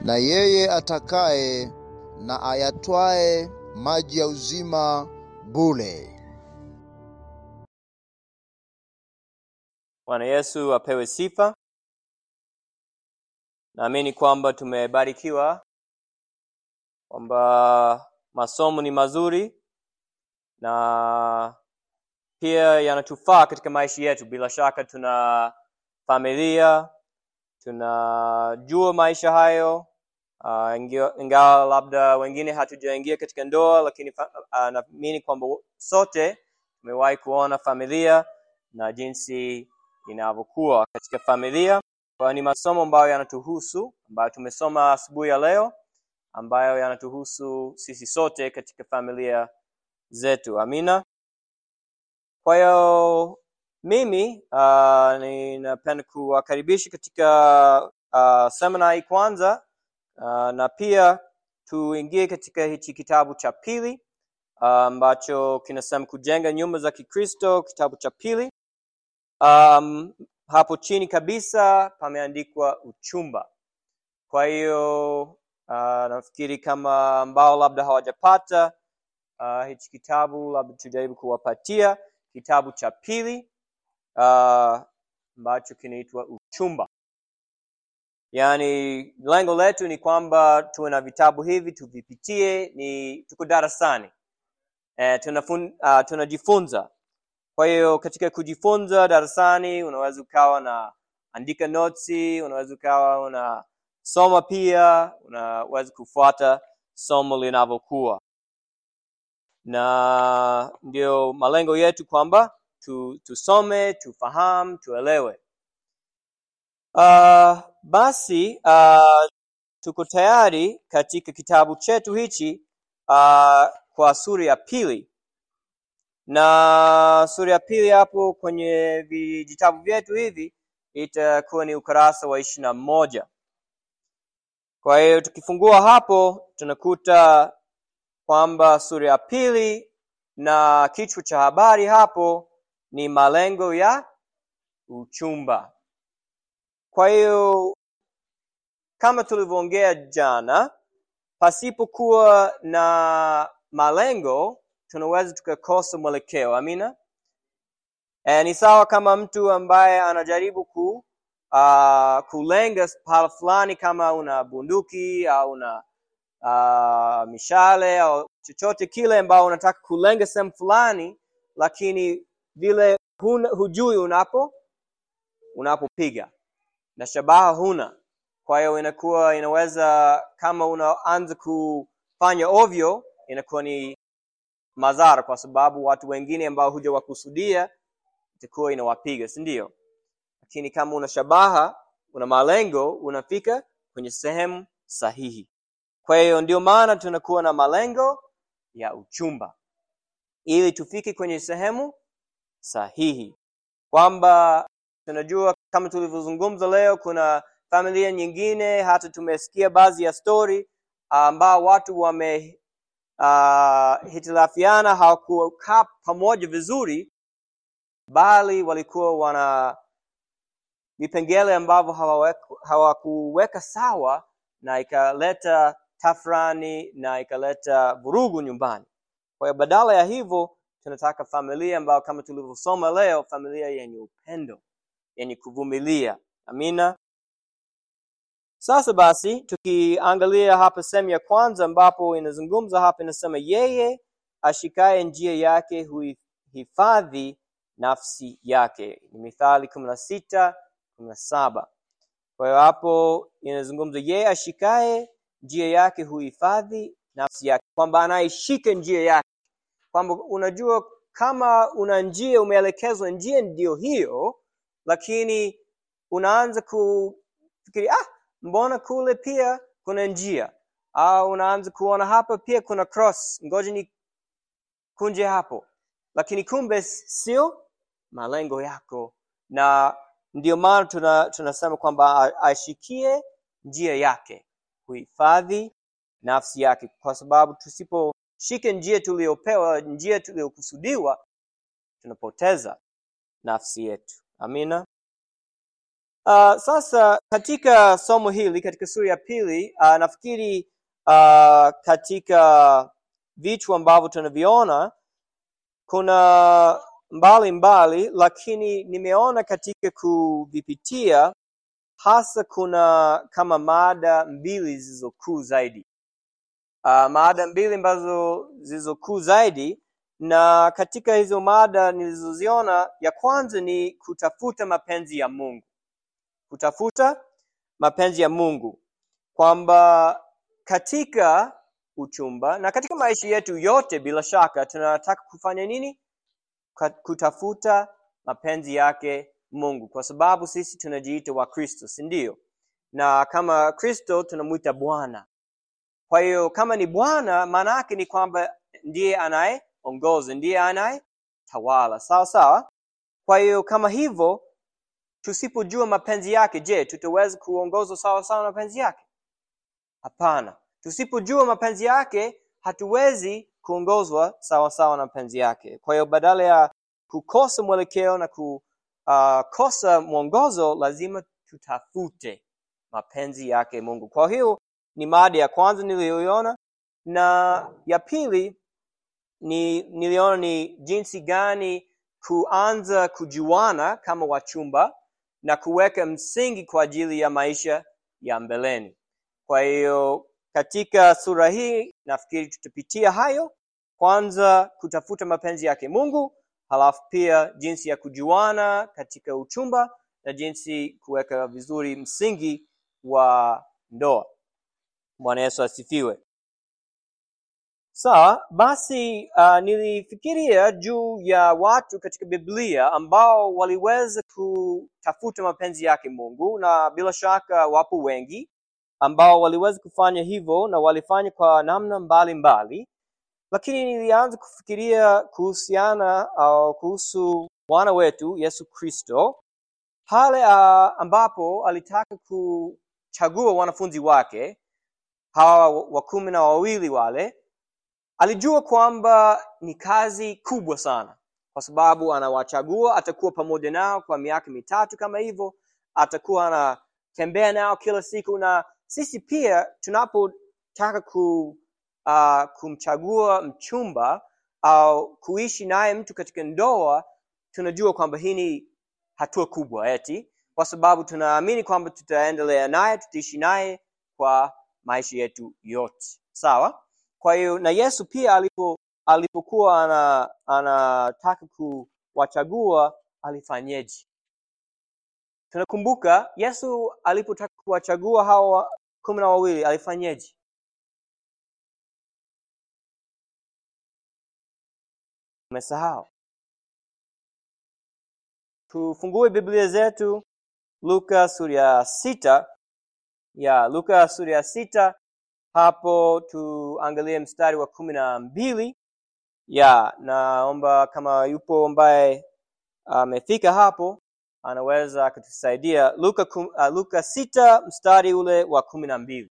na yeye atakaye na ayatwae maji ya uzima bure. Bwana Yesu apewe sifa. Naamini kwamba tumebarikiwa, kwamba masomo ni mazuri na pia yanatufaa katika maisha yetu. Bila shaka tuna familia, tunajua maisha hayo uh, ingawa labda wengine hatujaingia katika ndoa, lakini fa- uh, naamini kwamba sote tumewahi kuona familia na jinsi inavyokuwa katika familia. Kwa hiyo ni masomo ambayo yanatuhusu, ambayo tumesoma asubuhi ya leo, ambayo yanatuhusu sisi sote katika familia zetu. Amina. Kwa hiyo mimi uh, ninapenda kuwakaribisha katika uh, semina hii kwanza uh, na pia tuingie katika hichi kitabu cha pili uh, ambacho kinasema kujenga nyumba za Kikristo, kitabu cha pili. Um, hapo chini kabisa pameandikwa uchumba. Kwa hiyo uh, nafikiri kama ambao labda hawajapata uh, hichi kitabu, labda tujaribu kuwapatia kitabu cha pili uh, ambacho kinaitwa uchumba. Yaani lengo letu ni kwamba tuwe na vitabu hivi tuvipitie, ni tuko darasani eh, tunafun, uh, tunajifunza. Kwa hiyo katika kujifunza darasani unaweza ukawa na andika notisi, unaweza ukawa unasoma pia, unaweza kufuata somo linavyokuwa, na ndio malengo yetu kwamba tu, tusome, tufahamu, tuelewe. Uh, basi uh, tuko tayari katika kitabu chetu hichi uh, kwa sura ya pili na sura ya pili hapo kwenye vijitabu vyetu hivi itakuwa ni ukurasa wa ishirini na moja. Kwa hiyo tukifungua hapo tunakuta kwamba sura ya pili na kichwa cha habari hapo ni malengo ya uchumba. Kwa hiyo kama tulivyoongea jana, pasipokuwa na malengo tunaweza tukakosa mwelekeo. Amina. E, ni sawa kama mtu ambaye anajaribu ku uh, kulenga pahala fulani, kama una bunduki au una uh, mishale au chochote kile ambao unataka kulenga sehemu fulani, lakini vile huna, hujui unapo unapopiga na shabaha huna. Kwa hiyo inakuwa inaweza kama unaanza kufanya ovyo, inakuwa ni madhara, kwa sababu watu wengine ambao hujawakusudia itakuwa inawapiga, si ndio? Lakini kama una shabaha, una malengo, unafika kwenye sehemu sahihi. Kwa hiyo ndio maana tunakuwa na malengo ya uchumba, ili tufike kwenye sehemu sahihi, kwamba tunajua kama tulivyozungumza leo, kuna familia nyingine, hata tumesikia baadhi ya stori ambao watu wame uh, hitilafiana, hawakukaa pamoja vizuri, bali walikuwa wana vipengele ambavyo hawaweku- hawakuweka sawa, na ikaleta tafrani na ikaleta vurugu nyumbani. Kwa hiyo badala ya hivyo, tunataka familia ambayo kama tulivyosoma leo, familia yenye upendo, yenye kuvumilia. Amina. Sasa basi, tukiangalia hapa sehemu ya kwanza ambapo inazungumza hapa, inasema yeye ashikaye njia yake huihifadhi nafsi yake. Ni Mithali kumi na sita kumi na saba. Kwa hiyo hapo inazungumza yeye ashikaye njia yake huhifadhi nafsi yake, kwamba anaishika njia yake, kwamba unajua kama una njia umeelekezwa njia ndio hiyo, lakini unaanza kufikiri ah, mbona kule pia kuna njia, au unaanza kuona hapa pia kuna cross, ngoja ni kunje hapo, lakini kumbe sio malengo yako, na ndio maana tuna, tunasema kwamba a- aishikie njia yake, kuhifadhi nafsi yake, kwa sababu tusiposhika njia tuliyopewa, njia tuliyokusudiwa, tunapoteza nafsi yetu. Amina. Uh, sasa katika somo hili katika sura ya pili uh, nafikiri uh, katika vitu ambavyo tunaviona kuna mbali mbali, lakini nimeona katika kuvipitia hasa kuna kama mada mbili zilizokuu zaidi. Uh, mada mbili ambazo zilizokuu zaidi, na katika hizo mada nilizoziona, ya kwanza ni kutafuta mapenzi ya Mungu kutafuta mapenzi ya Mungu, kwamba katika uchumba na katika maisha yetu yote, bila shaka tunataka kufanya nini? Ka- Kutafuta mapenzi yake Mungu, kwa sababu sisi tunajiita wa Kristo, si ndio? Na kama Kristo tunamwita Bwana. Kwa hiyo kama ni Bwana, maana yake ni kwamba ndiye anayeongoza, ndiye anayetawala, sawa sawa. Kwa hiyo kama hivyo tusipojua mapenzi yake, je, tutaweza kuongozwa sawa sawa na mapenzi yake? Hapana. Tusipojua mapenzi yake, hatuwezi kuongozwa sawa sawa na mapenzi yake. Kwa hiyo badala ya kukosa mwelekeo na kukosa mwongozo, lazima tutafute mapenzi yake Mungu. Kwa hiyo ni mada ya kwanza niliyoiona, na ya pili ni niliona ni jinsi gani kuanza kujuana kama wachumba na kuweka msingi kwa ajili ya maisha ya mbeleni. Kwa hiyo katika sura hii nafikiri tutapitia hayo, kwanza kutafuta mapenzi yake Mungu, halafu pia jinsi ya kujuana katika uchumba na jinsi kuweka vizuri msingi wa ndoa. Bwana Yesu asifiwe. Sawa, basi uh, nilifikiria juu ya watu katika Biblia ambao waliweza kutafuta mapenzi yake Mungu, na bila shaka wapo wengi ambao waliweza kufanya hivyo na walifanya kwa namna mbalimbali mbali. Lakini nilianza kufikiria kuhusiana au kuhusu Bwana wetu Yesu Kristo pale uh, ambapo alitaka kuchagua wanafunzi wake hawa wa kumi na wawili wale alijua kwamba ni kazi kubwa sana kwa sababu anawachagua atakuwa pamoja nao kwa miaka mitatu kama hivyo atakuwa anatembea nao kila siku na sisi pia tunapotaka ku, uh, kumchagua mchumba au kuishi naye mtu katika ndoa tunajua kwamba hii ni hatua kubwa eti kwa sababu tunaamini kwamba tutaendelea naye tutaishi naye kwa maisha yetu yote sawa kwa hiyo na Yesu pia alipo alipokuwa ana anataka kuwachagua alifanyeje? Tunakumbuka Yesu alipotaka kuwachagua hawa kumi na wawili alifanyeje? Umesahau? Tufungue Biblia zetu Luka sura ya sita ya Luka sura ya sita hapo tuangalie mstari wa kumi na mbili ya naomba kama yupo ambaye amefika hapo anaweza akatusaidia luka, kum, uh, luka sita mstari ule wa kumi na mbili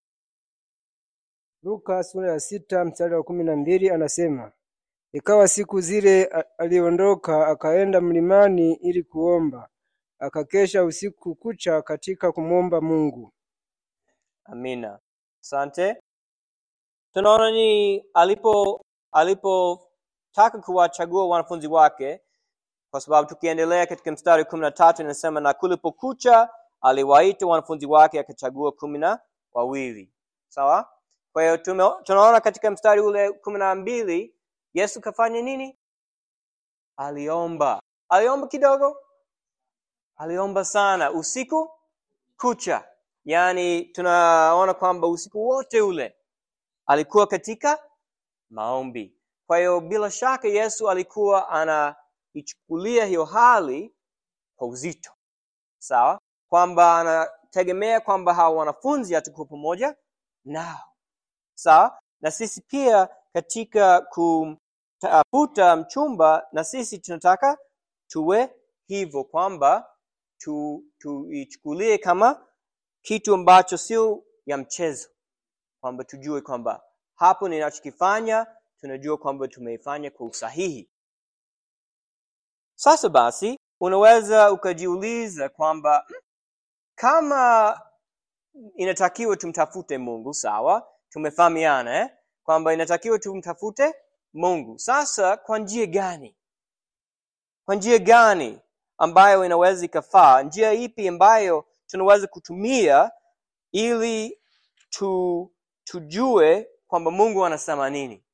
Luka sura ya sita mstari wa kumi na mbili anasema, ikawa siku zile a- aliondoka akaenda mlimani ili kuomba, akakesha usiku kucha katika kumwomba Mungu. amina asante tunaona ni alipo alipotaka kuwachagua wanafunzi wake kwa sababu tukiendelea katika mstari kumi na tatu inasema na kulipokucha aliwaita wanafunzi wake akachagua kumi na wawili sawa kwa hiyo tume- tunaona katika mstari ule kumi na mbili yesu kafanya nini aliomba aliomba kidogo aliomba sana usiku kucha yaani tunaona kwamba usiku wote ule alikuwa katika maombi kwa hiyo bila shaka yesu alikuwa anaichukulia hiyo hali kwa uzito sawa kwamba anategemea kwamba hawa wanafunzi atakuwa pamoja nao sawa na sisi pia katika kutafuta mchumba na sisi tunataka tuwe hivyo kwamba tu tuichukulie kama kitu ambacho sio ya mchezo kwamba tujue kwamba hapo ninachokifanya tunajua kwamba tumeifanya kwa usahihi sasa basi unaweza ukajiuliza kwamba "Hmm, kama inatakiwa tumtafute mungu sawa tumefahamiana eh? kwamba inatakiwa tumtafute mungu sasa kwa njia gani kwa njia gani ambayo inaweza ikafaa njia ipi ambayo tunaweza kutumia ili tu, tujue kwamba mungu anasema nini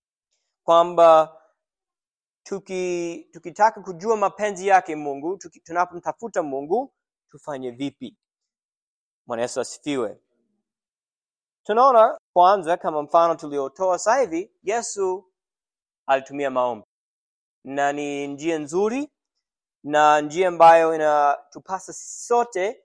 kwamba tuki tukitaka kujua mapenzi yake mungu tuki, tunapomtafuta mungu tufanye vipi bwana yesu asifiwe tunaona kwanza kama mfano tuliotoa sasa hivi yesu alitumia maombi na ni njia nzuri na njia ambayo inatupasa sisi sote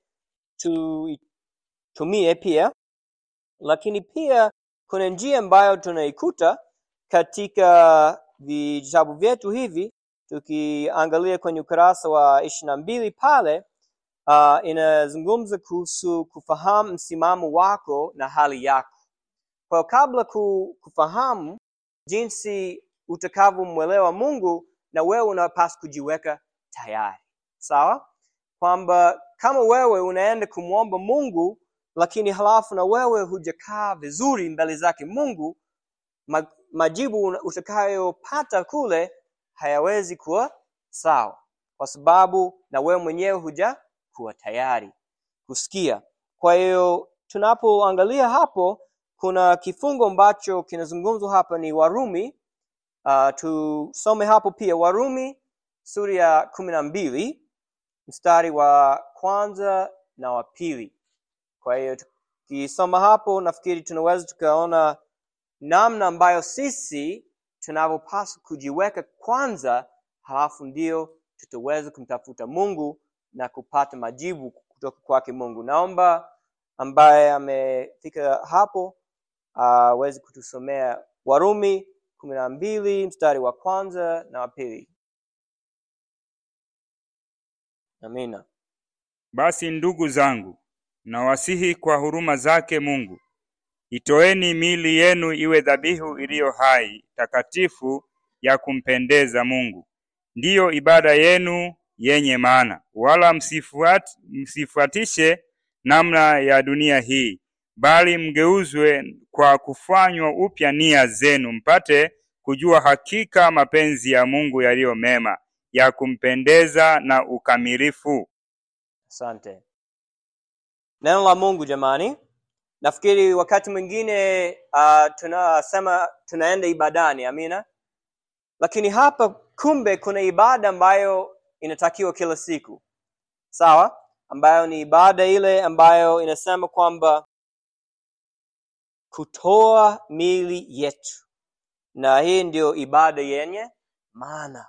tuitumie pia lakini pia kuna njia ambayo tunaikuta katika vitabu vyetu hivi tukiangalia kwenye ukurasa wa ishiri na mbili pale uh, inazungumza kuhusu kufahamu msimamo wako na hali yako kwa kabla ku, kufahamu jinsi utakavyomwelewa mungu na wewe unapaswa kujiweka tayari sawa kwamba kama wewe unaenda kumwomba mungu lakini halafu na wewe hujakaa vizuri mbele zake mungu ma, majibu utakayopata kule hayawezi kuwa sawa kwa sababu na wewe mwenyewe huja kuwa tayari kusikia kwa hiyo tunapoangalia hapo kuna kifungo ambacho kinazungumzwa hapa ni warumi uh, tusome hapo pia warumi sura ya kumi na mbili mstari wa kwanza na wa pili kwa hiyo tukisoma hapo nafikiri tunaweza tukaona namna ambayo sisi tunavyopaswa kujiweka kwanza halafu ndio tutaweza kumtafuta mungu na kupata majibu kutoka kwake mungu naomba ambaye amefika hapo aweze uh, kutusomea warumi kumi na mbili mstari wa kwanza na wa pili amina Basi ndugu zangu, nawasihi kwa huruma zake Mungu, itoeni miili yenu iwe dhabihu iliyo hai, takatifu, ya kumpendeza Mungu, ndiyo ibada yenu yenye maana. Wala msifuat, msifuatishe namna ya dunia hii, bali mgeuzwe kwa kufanywa upya nia zenu, mpate kujua hakika mapenzi ya Mungu yaliyo mema, ya kumpendeza na ukamilifu. asante neno la mungu jamani nafikiri wakati mwingine uh, tunasema tunaenda ibadani amina lakini hapa kumbe kuna ibada ambayo inatakiwa kila siku sawa ambayo ni ibada ile ambayo inasema kwamba kutoa mili yetu na hii ndio ibada yenye maana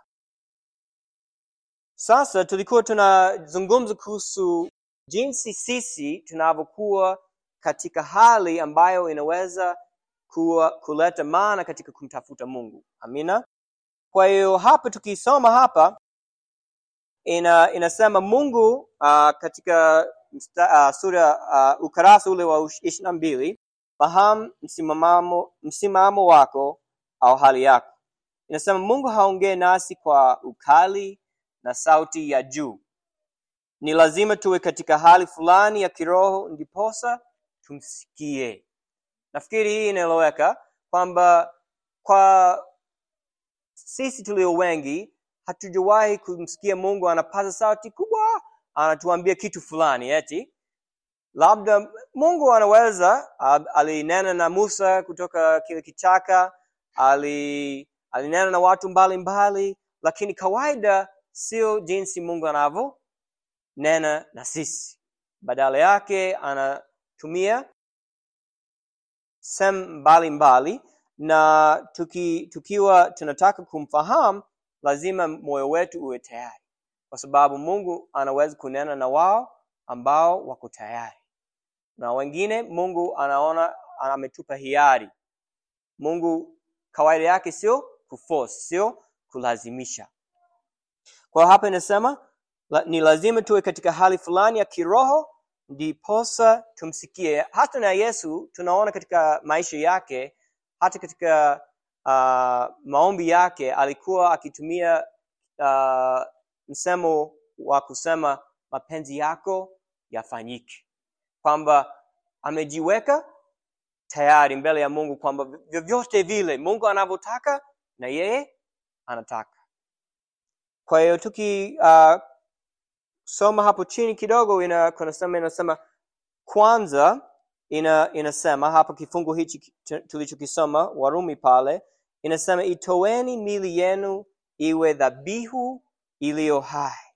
sasa tulikuwa tunazungumza kuhusu jinsi sisi tunavyokuwa katika hali ambayo inaweza kuwa kuleta maana katika kumtafuta mungu amina kwa hiyo hapa tukisoma hapa ina inasema mungu uh, katika msta, uh, sura uh, ukarasa ule wa ishiri na mbili fahamu msimamo, msimamo wako au hali yako inasema mungu haongee nasi kwa ukali na sauti ya juu ni lazima tuwe katika hali fulani ya kiroho ndiposa tumsikie nafikiri hii inaeleweka kwamba kwa sisi tulio wengi hatujawahi kumsikia mungu anapaza sauti kubwa anatuambia kitu fulani eti labda mungu anaweza uh, alinena na musa kutoka kile kichaka ali alinena na watu mbalimbali mbali, lakini kawaida sio jinsi mungu anavyonena na sisi badala yake anatumia sehemu mbalimbali na tuki, tukiwa tunataka kumfahamu lazima moyo wetu uwe tayari kwa sababu mungu anaweza kunena na wao ambao wako tayari na wengine mungu anaona ametupa hiari mungu kawaida yake sio kuforce sio kulazimisha kwa hapa inasema la, ni lazima tuwe katika hali fulani ya kiroho ndiposa tumsikie hata na yesu tunaona katika maisha yake hata katika uh, maombi yake alikuwa akitumia uh, msemo wa kusema mapenzi yako yafanyike kwamba amejiweka tayari mbele ya mungu kwamba vyovyote vile mungu anavyotaka na yeye anataka kwa hiyo tuki uh, soma hapo chini kidogo ina kunasema inasema kwanza ina inasema hapa kifungu hichi tulichokisoma warumi pale inasema itoeni mili yenu iwe dhabihu iliyo hai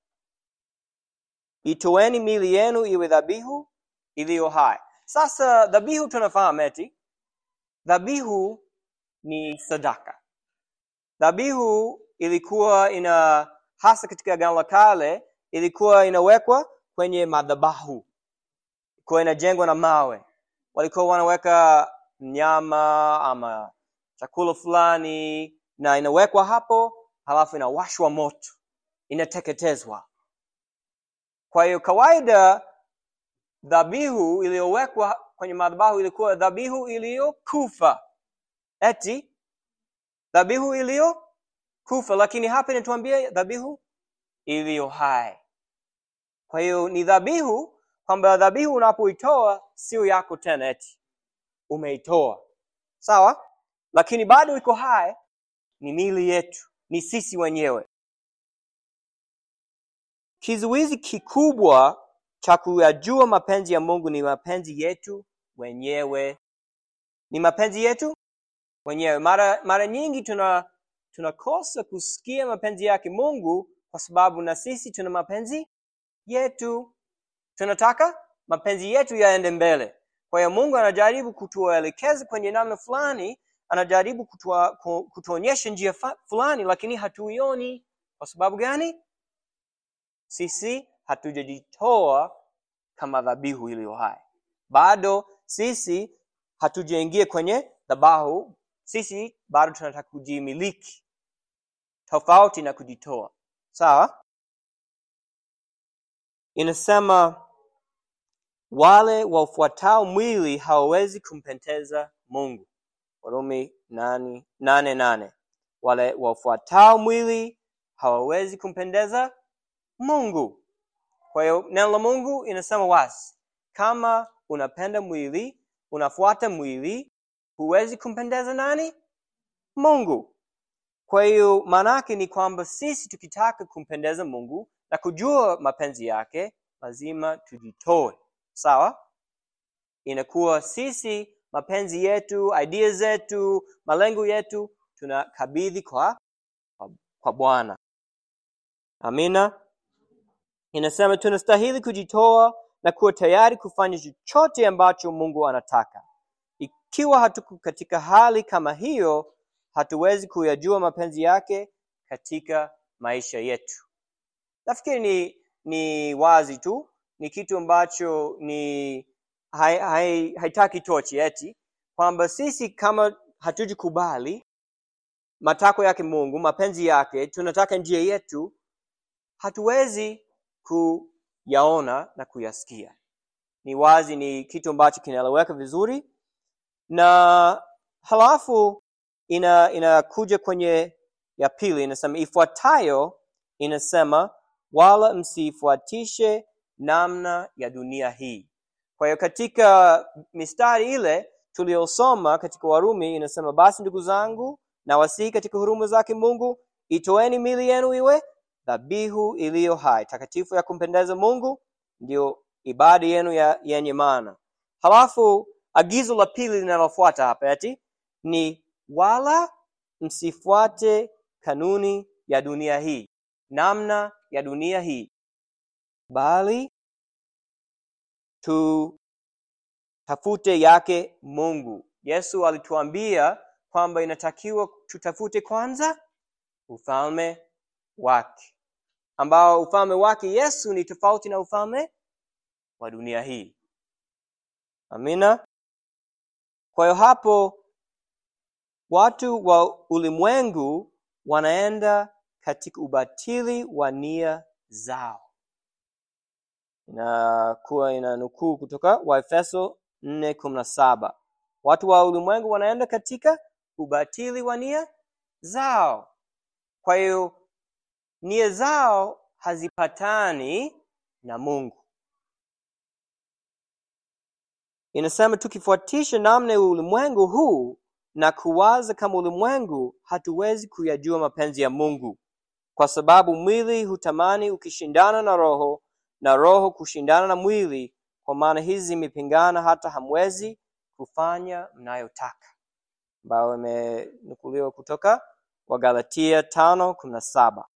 itoeni mili yenu iwe dhabihu iliyo hai sasa dhabihu tunafahamu eti dhabihu ni sadaka dhabihu ilikuwa ina hasa katika agano la kale ilikuwa inawekwa kwenye madhabahu ilikuwa inajengwa na mawe walikuwa wanaweka nyama ama chakula fulani na inawekwa hapo halafu inawashwa moto inateketezwa kwa hiyo kawaida dhabihu iliyowekwa kwenye madhabahu ilikuwa dhabihu iliyokufa eti dhabihu iliyokufa lakini hapa inatuambia dhabihu iliyo hai kwa hiyo ni dhabihu kwamba dhabihu unapoitoa sio yako tena eti umeitoa sawa lakini bado iko hai ni mili yetu ni sisi wenyewe kizuizi kikubwa cha kuyajua mapenzi ya mungu ni mapenzi yetu wenyewe ni mapenzi yetu wenyewe mara mara nyingi tuna tunakosa kusikia mapenzi yake mungu kwa sababu na sisi tuna mapenzi yetu tunataka mapenzi yetu yaende mbele kwa hiyo mungu anajaribu kutuelekeza kwenye namna fulani anajaribu kutua, kutuonyesha njia fulani lakini hatuioni kwa sababu gani sisi hatujajitoa kama dhabihu iliyo hai bado sisi hatujaingia kwenye dhabahu sisi bado tunataka kujimiliki tofauti na kujitoa sawa inasema wale wafuatao mwili hawawezi kumpendeza mungu warumi nane, nane nane wale wafuatao mwili hawawezi kumpendeza mungu kwa hiyo neno la mungu inasema wazi kama unapenda mwili unafuata mwili huwezi kumpendeza nani mungu kwa hiyo maanaake ni kwamba sisi tukitaka kumpendeza mungu na kujua mapenzi yake lazima tujitoe sawa inakuwa sisi mapenzi yetu idea zetu malengo yetu tunakabidhi kwa kwa, kwa bwana amina inasema tunastahili kujitoa na kuwa tayari kufanya chochote ambacho mungu anataka ikiwa hatuko katika hali kama hiyo hatuwezi kuyajua mapenzi yake katika maisha yetu nafikiri ni ni wazi tu ni kitu ambacho ni haitaki hai, haitaki tochi eti kwamba sisi kama hatujikubali matakwa yake mungu mapenzi yake tunataka njia yetu hatuwezi kuyaona na kuyasikia ni wazi ni kitu ambacho kinaeleweka vizuri na halafu ina inakuja kwenye ya pili inasema ifuatayo inasema wala msifuatishe namna ya dunia hii kwa hiyo katika mistari ile tuliyosoma katika warumi inasema basi ndugu zangu na wasihi katika huruma zake mungu itoeni mili yenu iwe dhabihu iliyo hai takatifu ya kumpendeza mungu ndio ibada yenu ya yenye maana halafu agizo la pili linalofuata hapa ati ni wala msifuate kanuni ya dunia hii namna ya dunia hii bali tutafute yake mungu yesu alituambia kwamba inatakiwa tutafute kwanza ufalme wake ambao ufalme wake yesu ni tofauti na ufalme wa dunia hii amina kwa hiyo hapo watu wa ulimwengu wanaenda katika ubatili wa nia zao inakuwa ina nukuu kutoka waefeso nne kumi na saba watu wa ulimwengu wanaenda katika ubatili wa nia zao kwa hiyo nia zao hazipatani na mungu inasema tukifuatisha namna ya ulimwengu huu na kuwaza kama ulimwengu hatuwezi kuyajua mapenzi ya mungu kwa sababu mwili hutamani ukishindana na roho na roho kushindana na mwili kwa maana hizi zimepingana hata hamwezi kufanya mnayotaka ambayo imenukuliwa kutoka wagalatia tano kumi na saba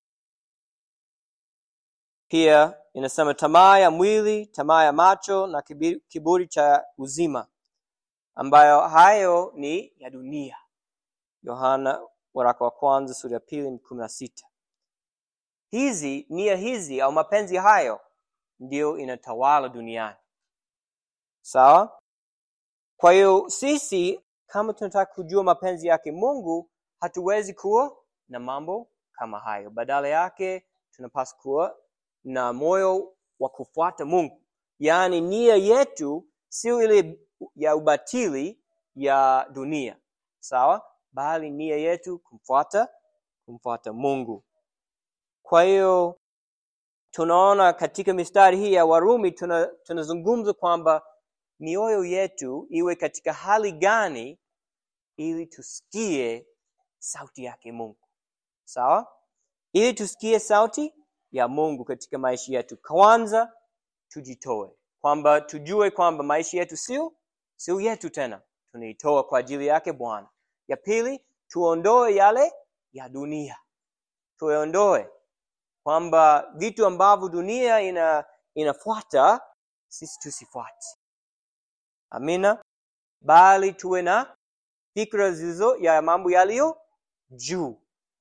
pia inasema tamaa ya mwili tamaa ya macho na kibi- kiburi cha uzima ambayo hayo ni ya dunia yohana waraka wa kwanza sura ya pili kumi na sita hizi nia hizi au mapenzi hayo ndiyo inatawala duniani sawa kwa hiyo sisi kama tunataka kujua mapenzi yake mungu hatuwezi kuwa na mambo kama hayo badala yake tunapaswa kuwa na moyo wa kufuata mungu yaani nia yetu sio ile ya ubatili ya dunia sawa bali nia yetu kumfuata kumfuata mungu kwa hiyo tunaona katika mistari hii ya warumi tuna- tunazungumza kwamba mioyo yetu iwe katika hali gani ili tusikie sauti yake mungu sawa ili tusikie sauti ya mungu katika maisha yetu kwanza tujitoe kwamba tujue kwamba maisha yetu sio sio yetu tena tunaitoa kwa ajili yake bwana ya pili tuondoe yale ya dunia tuondoe kwamba vitu ambavyo dunia ina inafuata sisi tusifuate amina bali tuwe na fikra zilizo ya mambo yaliyo juu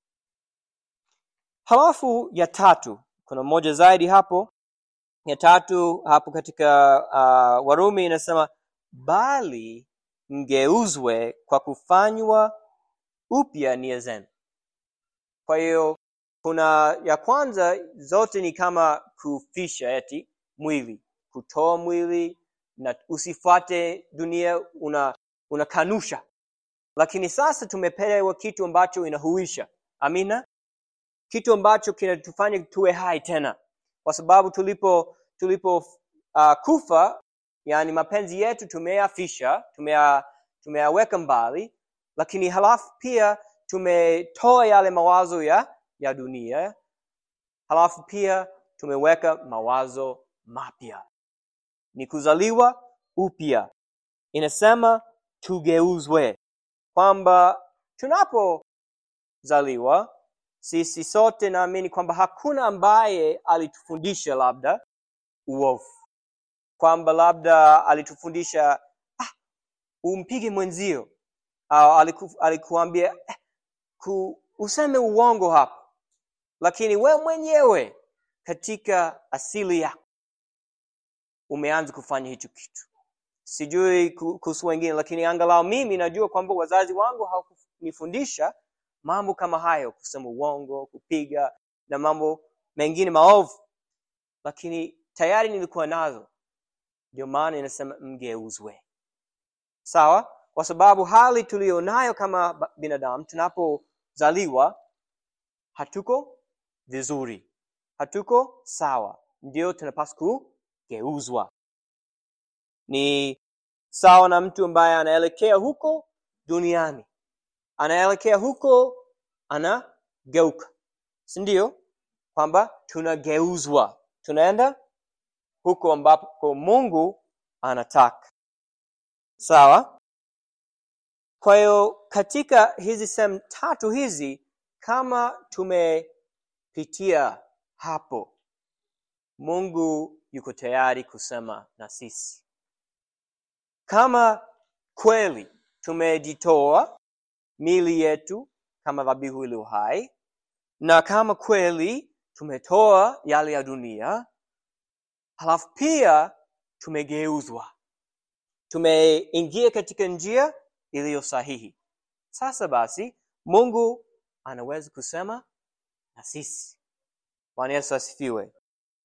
halafu ya tatu kuna moja zaidi hapo ya tatu hapo katika uh, warumi inasema bali mgeuzwe kwa kufanywa upya nia zenu kwa hiyo kuna ya kwanza zote ni kama kufisha eti mwili kutoa mwili na usifuate dunia una unakanusha lakini sasa tumepewa kitu ambacho inahuisha amina kitu ambacho kinatufanya tuwe hai tena kwa sababu tulipo tulipo uh, kufa yani mapenzi yetu tumeyafisha tumeya tumeyaweka mbali lakini halafu pia tumetoa yale mawazo ya ya dunia halafu pia tumeweka mawazo mapya ni kuzaliwa upya inasema tugeuzwe kwamba tunapozaliwa sisi sote naamini kwamba hakuna ambaye alitufundisha labda uovu kwamba labda alitufundisha ah, umpige mwenzio au aliku, alikuambia eh, ku, useme uongo hapo lakini we mwenyewe katika asili yako umeanza kufanya hicho kitu sijui ku- kuhusu wengine lakini angalau mimi najua kwamba wazazi wangu hawakunifundisha mambo kama hayo kusema uongo kupiga na mambo mengine maovu lakini tayari nilikuwa nazo ndio maana inasema mgeuzwe sawa kwa sababu hali tuliyonayo kama ba- binadamu tunapozaliwa hatuko vizuri hatuko sawa ndio tunapaswa kugeuzwa ni sawa na mtu ambaye anaelekea huko duniani anaelekea huko anageuka si ndio kwamba tunageuzwa tunaenda huko ambapo mungu anataka sawa kwa hiyo katika hizi sehemu tatu hizi kama tumepitia hapo mungu yuko tayari kusema na sisi kama kweli tumejitoa mili yetu kama dhabihu iliyo hai na kama kweli tumetoa yale ya dunia halafu pia tumegeuzwa tumeingia katika njia iliyo sahihi sasa basi mungu anaweza kusema na sisi bwana yesu asifiwe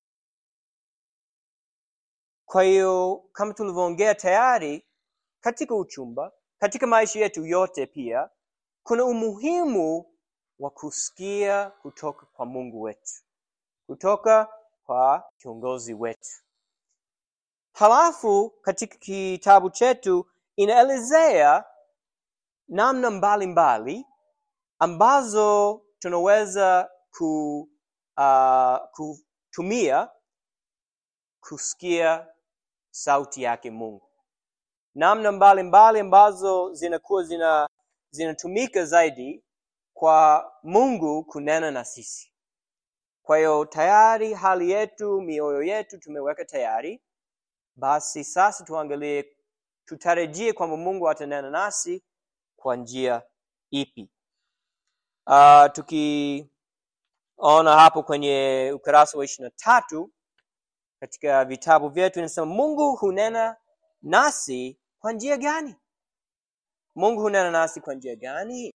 kwa hiyo kama tulivyoongea tayari katika uchumba katika maisha yetu yote pia kuna umuhimu wa kusikia kutoka kwa mungu wetu kutoka kwa kiongozi wetu halafu katika kitabu chetu inaelezea namna mbalimbali ambazo tunaweza ku, uh, kutumia kusikia sauti yake mungu namna mbalimbali ambazo zinakuwa zina zinatumika zaidi kwa mungu kunena na sisi kwa hiyo tayari hali yetu mioyo yetu tumeweka tayari basi sasa tuangalie tutarajie kwamba mungu atanena nasi kwa njia ipi uh, tukiona hapo kwenye ukurasa wa ishiri na tatu katika vitabu vyetu inasema mungu hunena nasi kwa njia gani mungu hunena nasi kwa njia gani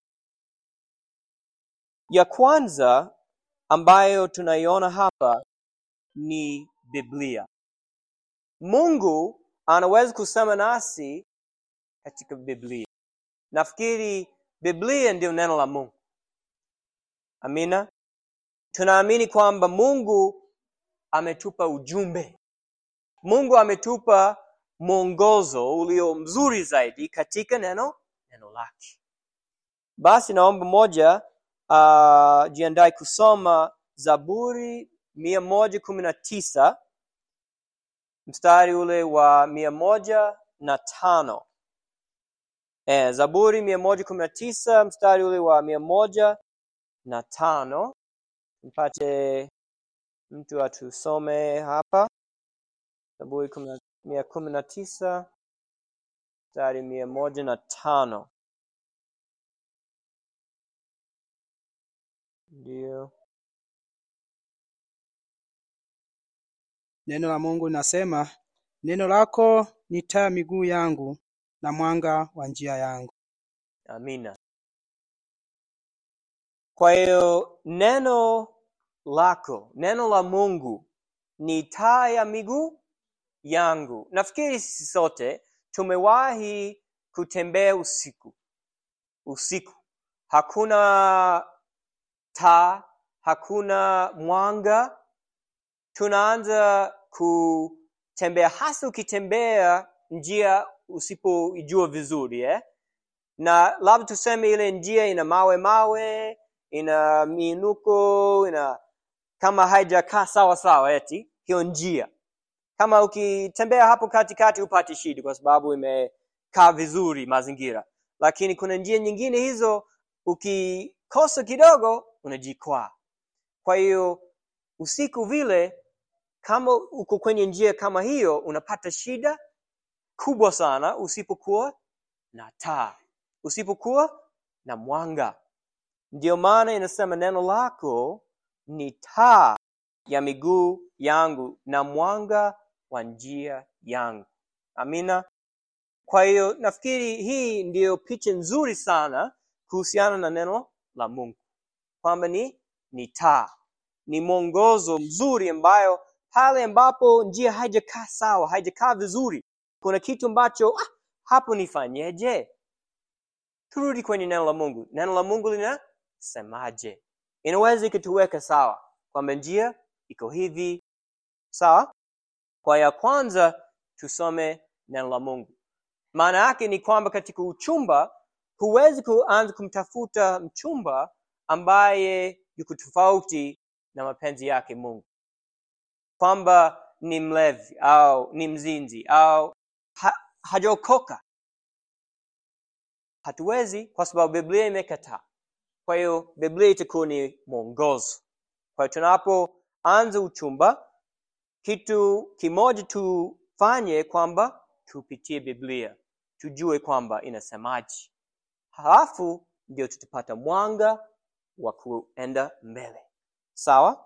ya kwanza ambayo tunaiona hapa ni biblia mungu anaweza kusema nasi katika biblia nafikiri biblia ndio neno la mungu amina tunaamini kwamba mungu ametupa ujumbe mungu ametupa mwongozo ulio mzuri zaidi katika neno neno lake basi naomba moja uh, jiandae kusoma zaburi mia moja kumi na tisa mstari ule wa mia moja na tano e, zaburi mia moja kumi na tisa mstari ule wa mia moja na tano mpate mtu atusome hapa zaburi kumi na- mia kumi na tisa mstari mia moja na tano ndio Neno la Mungu linasema, neno lako ni taa ya miguu yangu na mwanga wa njia yangu. amina kwa hiyo neno lako neno la mungu ni taa ya miguu yangu nafikiri sisi sote tumewahi kutembea usiku usiku hakuna taa hakuna mwanga tunaanza kutembea hasa ukitembea njia usipoijua vizuri eh? na labda tuseme ile njia ina mawe mawe ina miinuko ina kama haijakaa sawa sawa eti hiyo njia kama ukitembea hapo katikati hupati shida kwa sababu imekaa vizuri mazingira lakini kuna njia nyingine hizo ukikosa kidogo unajikwaa kwa hiyo usiku vile kama uko kwenye njia kama hiyo unapata shida kubwa sana usipokuwa na taa usipokuwa na mwanga ndiyo maana inasema neno lako ni taa ya miguu yangu na mwanga wa njia yangu amina kwa hiyo nafikiri hii ndiyo picha nzuri sana kuhusiana na neno la mungu kwamba ni ni taa ni mwongozo mzuri ambayo pale ambapo njia haijakaa sawa haijakaa vizuri kuna kitu ambacho ah, hapo nifanyeje turudi kwenye neno la mungu neno la mungu linasemaje inaweza ikatuweka sawa kwamba njia iko hivi sawa kwa ya kwanza tusome neno la mungu maana yake ni kwamba katika uchumba huwezi kuanza kumtafuta mchumba ambaye yuko tofauti na mapenzi yake mungu kwamba ni mlevi au ni mzinzi au ha, hajaokoka hatuwezi kwa sababu biblia imekataa kwa hiyo biblia itakuwa ni mwongozo kwa hiyo tunapoanza uchumba kitu kimoja tufanye kwamba tupitie biblia tujue kwamba inasemaje halafu ndio tutapata mwanga wa kuenda mbele sawa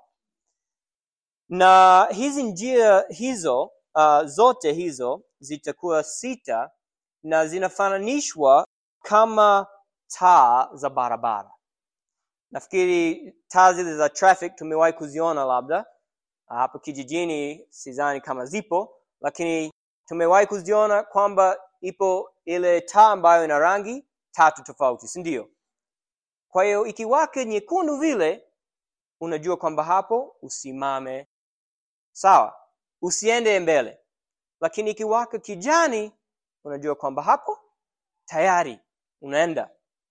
na hizi njia hizo uh, zote hizo zitakuwa sita na zinafananishwa kama taa za barabara nafikiri taa zile za traffic tumewahi kuziona labda hapa kijijini sidhani kama zipo lakini tumewahi kuziona kwamba ipo ile taa ambayo ina rangi tatu tofauti si ndio kwa hiyo ikiwake nyekundu vile unajua kwamba hapo usimame sawa usiende mbele lakini ikiwaka kijani unajua kwamba hapo tayari unaenda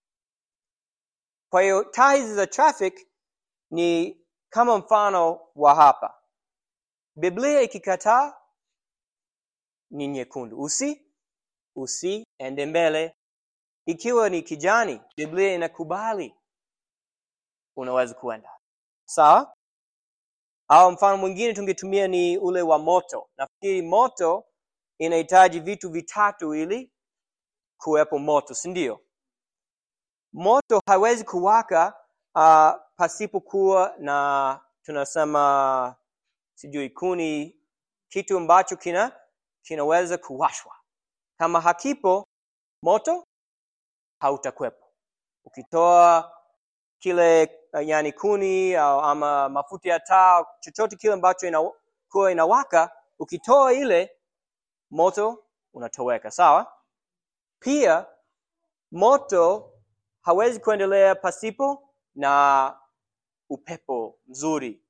kwa hiyo taa hizi za traffic ni kama mfano wa hapa biblia ikikataa ni nyekundu usi usiende mbele ikiwa ni kijani biblia inakubali unaweza kuenda sawa au mfano mwingine tungetumia ni ule wa moto nafikiri moto inahitaji vitu vitatu ili kuwepo moto si ndio moto hawezi kuwaka uh, pasipokuwa na tunasema sijui kuni kitu ambacho kina kinaweza kuwashwa kama hakipo moto hautakwepo ukitoa kile uh, yani kuni au ama mafuta ya taa chochote kile ambacho inakuwa inawaka ukitoa ile moto unatoweka sawa pia moto hawezi kuendelea pasipo na upepo mzuri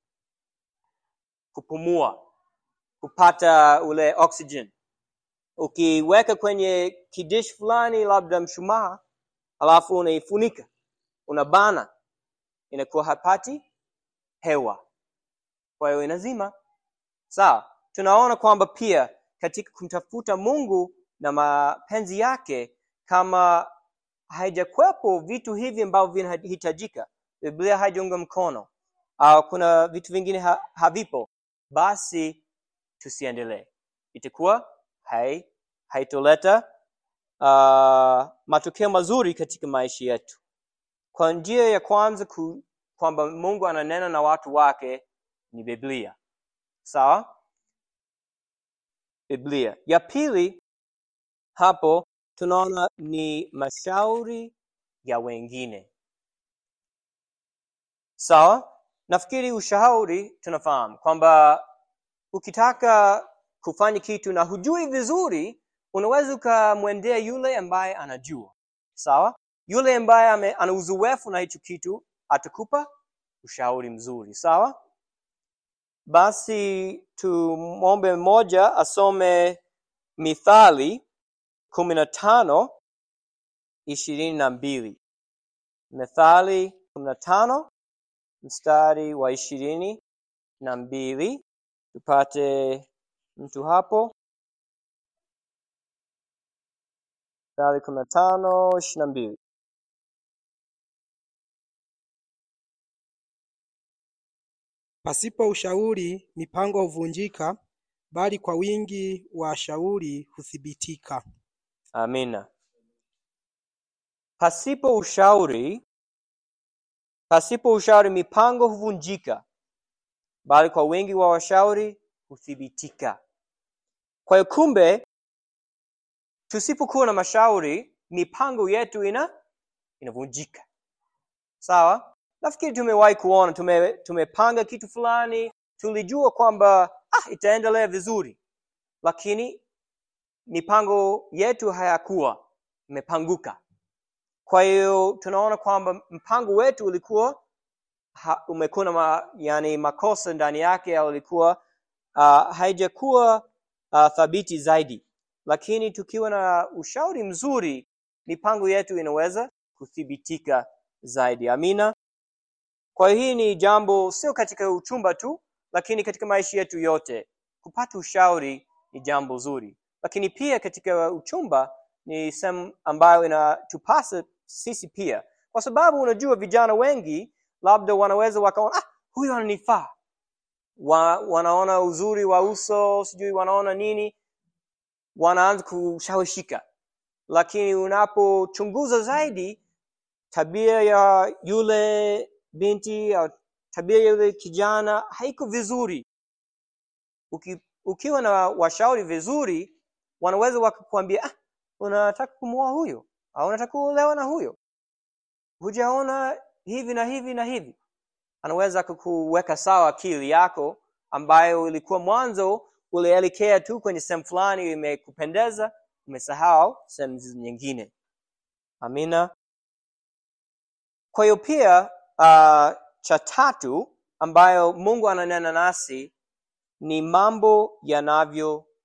kupumua kupata ule oxygen ukiweka kwenye kidish fulani labda mshumaa alafu unaifunika unabana inakuwa hapati hewa kwa hiyo inazima sawa tunaona kwamba pia katika kumtafuta mungu na mapenzi yake kama haijakwepo vitu hivi ambavyo vinahitajika biblia haijaunga mkono au kuna vitu vingine ha, havipo basi tusiendelee itakuwa hai haitoleta uh, matokeo mazuri katika maisha yetu kwa njia ya kwanza ku, kwamba mungu ananena na watu wake ni biblia sawa biblia ya pili hapo tunaona ni mashauri ya wengine sawa nafikiri ushauri tunafahamu kwamba ukitaka kufanya kitu na hujui vizuri unaweza ukamwendea yule ambaye anajua sawa yule ambaye ana uzoefu na hicho kitu atakupa ushauri mzuri sawa basi tumwombe mmoja asome mithali kumi na tano ishirini na mbili methali kumi na tano mstari wa ishirini na mbili tupate mtu hapo mstari kumi na tano ishirini na mbili Pasipo ushauri mipango huvunjika, bali kwa wingi wa shauri huthibitika. amina pasipo ushauri pasipo ushauri mipango huvunjika bali kwa wingi wa washauri huthibitika kwa hiyo kumbe tusipokuwa na mashauri mipango yetu ina inavunjika sawa nafikiri tumewahi kuona tume, tumepanga kitu fulani tulijua kwamba ah, itaendelea vizuri lakini mipango yetu hayakuwa imepanguka kwa hiyo tunaona kwamba mpango wetu ulikuwa ha, umekuwa na ma, yani makosa ndani yake au ulikuwa uh, haijakuwa uh, thabiti zaidi lakini tukiwa na ushauri mzuri mipango yetu inaweza kuthibitika zaidi amina kwa hiyo hii ni jambo sio katika uchumba tu lakini katika maisha yetu yote kupata ushauri ni jambo zuri lakini pia katika uchumba ni sehemu ambayo inatupasa sisi pia kwa sababu unajua vijana wengi labda wanaweza wakaona ah, huyu ananifaa wa, wanaona uzuri wa uso sijui wanaona nini wanaanza kushawishika lakini unapochunguza zaidi tabia ya yule binti au tabia ya yule kijana haiko vizuri Uki, ukiwa na washauri vizuri wanaweza wakakuambia ah, unataka kumwoa huyo au unataka kuolewa na huyo hujaona hivi na hivi na hivi anaweza kukuweka sawa akili yako ambayo ilikuwa mwanzo ulielekea tu kwenye sehemu fulani imekupendeza umesahau sehemu nyingine amina kwa hiyo pia uh, cha tatu ambayo mungu ananena nasi ni mambo yanavyotukia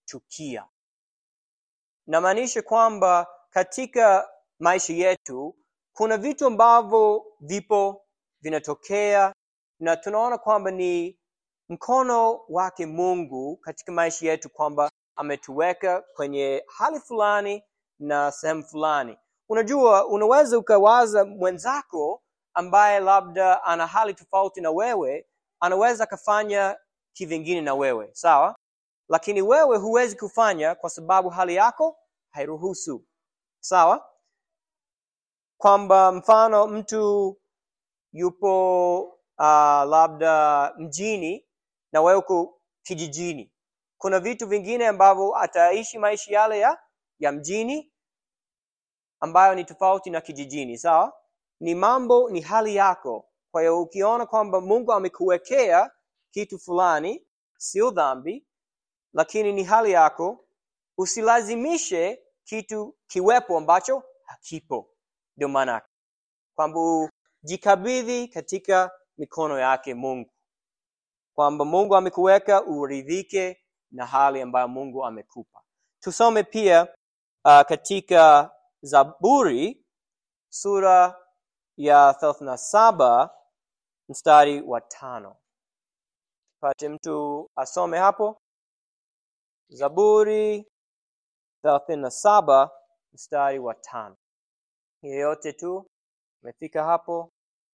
yanatukia namaanisha kwamba katika maisha yetu kuna vitu ambavyo vipo vinatokea na tunaona kwamba ni mkono wake mungu katika maisha yetu kwamba ametuweka kwenye hali fulani na sehemu fulani unajua unaweza ukawaza mwenzako ambaye labda ana hali tofauti na wewe anaweza akafanya kivingine na wewe sawa lakini wewe huwezi kufanya kwa sababu hali yako hairuhusu sawa kwamba mfano mtu yupo uh, labda mjini na wewe uko kijijini kuna vitu vingine ambavyo ataishi maisha yale ya ya mjini ambayo ni tofauti na kijijini sawa ni mambo ni hali yako kwa hiyo ukiona kwamba mungu amekuwekea kitu fulani sio dhambi lakini ni hali yako usilazimishe kitu kiwepo ambacho hakipo ndio maana kwamba jikabidhi katika mikono yake mungu kwamba mungu amekuweka uridhike na hali ambayo mungu amekupa tusome pia uh, katika zaburi sura ya thelathini na saba mstari wa tano pate mtu asome hapo zaburi thelathini na saba mstari wa tano yeyote tu umefika hapo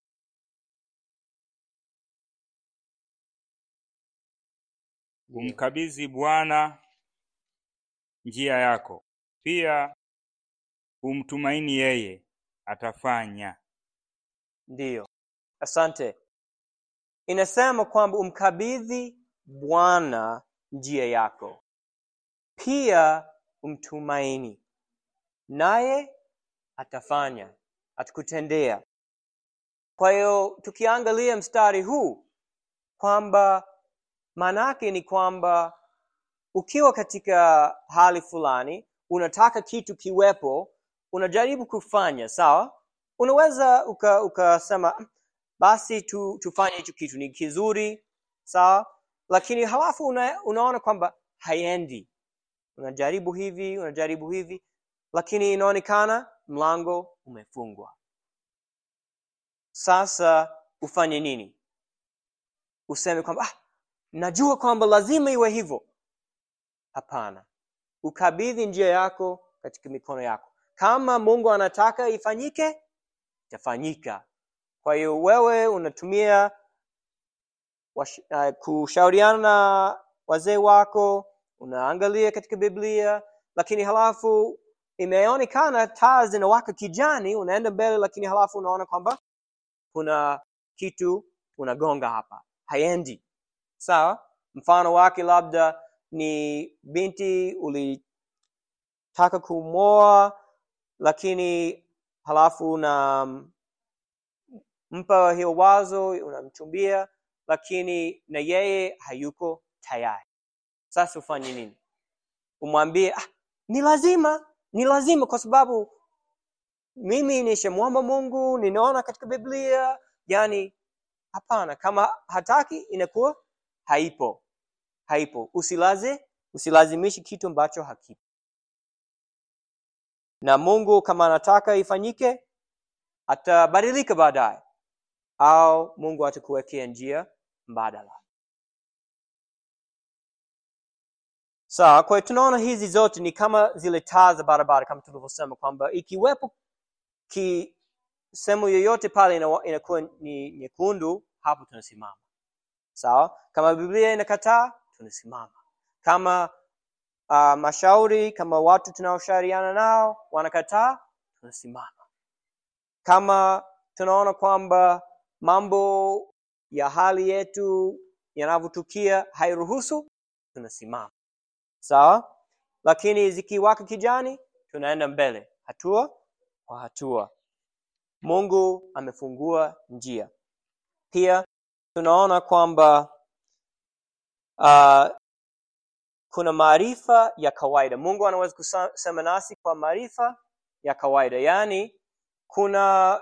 umkabidhi bwana njia yako pia umtumaini yeye atafanya ndiyo asante inasema kwamba umkabidhi bwana njia yako pia umtumaini naye atafanya atakutendea kwa hiyo tukiangalia mstari huu kwamba maanaake ni kwamba ukiwa katika hali fulani unataka kitu kiwepo unajaribu kufanya sawa unaweza ukasema uka basi tu, tufanye hicho kitu ni kizuri sawa lakini halafu una, unaona kwamba haendi unajaribu hivi unajaribu hivi lakini inaonekana mlango umefungwa sasa ufanye nini useme kwamba ah, najua kwamba lazima iwe hivyo hapana ukabidhi njia yako katika mikono yako kama mungu anataka ifanyike itafanyika kwa hiyo wewe unatumia wash, uh, kushauriana na wazee wako unaangalia katika biblia lakini halafu imeonekana taa zinawaka kijani unaenda mbele lakini halafu unaona kwamba kuna kitu unagonga hapa haendi sawa mfano wake labda ni binti ulitaka kumwoa lakini halafu una mpa hiyo wazo unamchumbia lakini na yeye hayuko tayari sasa ufanye nini umwambie ah, ni lazima ni lazima kwa sababu mimi nishamwomba mungu ninaona katika biblia yani hapana kama hataki inakuwa haipo haipo usilaze usilazimishi kitu ambacho hakipo na mungu kama anataka ifanyike atabadilika baadaye au mungu atakuwekea njia mbadala sawa kwa hiyo tunaona hizi zote ni kama zile taa za barabara kama tulivyosema kwamba ikiwepo ki sehemu yoyote pale inakuwa ni nyekundu hapo tunasimama sawa kama biblia inakataa tunasimama kama uh, mashauri kama watu tunaoshauriana nao wanakataa tunasimama kama tunaona kwamba mambo ya hali yetu yanavyotukia hairuhusu tunasimama sawa lakini zikiwaka kijani tunaenda mbele hatua kwa hatua mungu amefungua njia pia tunaona kwamba uh, kuna maarifa ya kawaida mungu anaweza kusema nasi kwa maarifa ya kawaida yaani kuna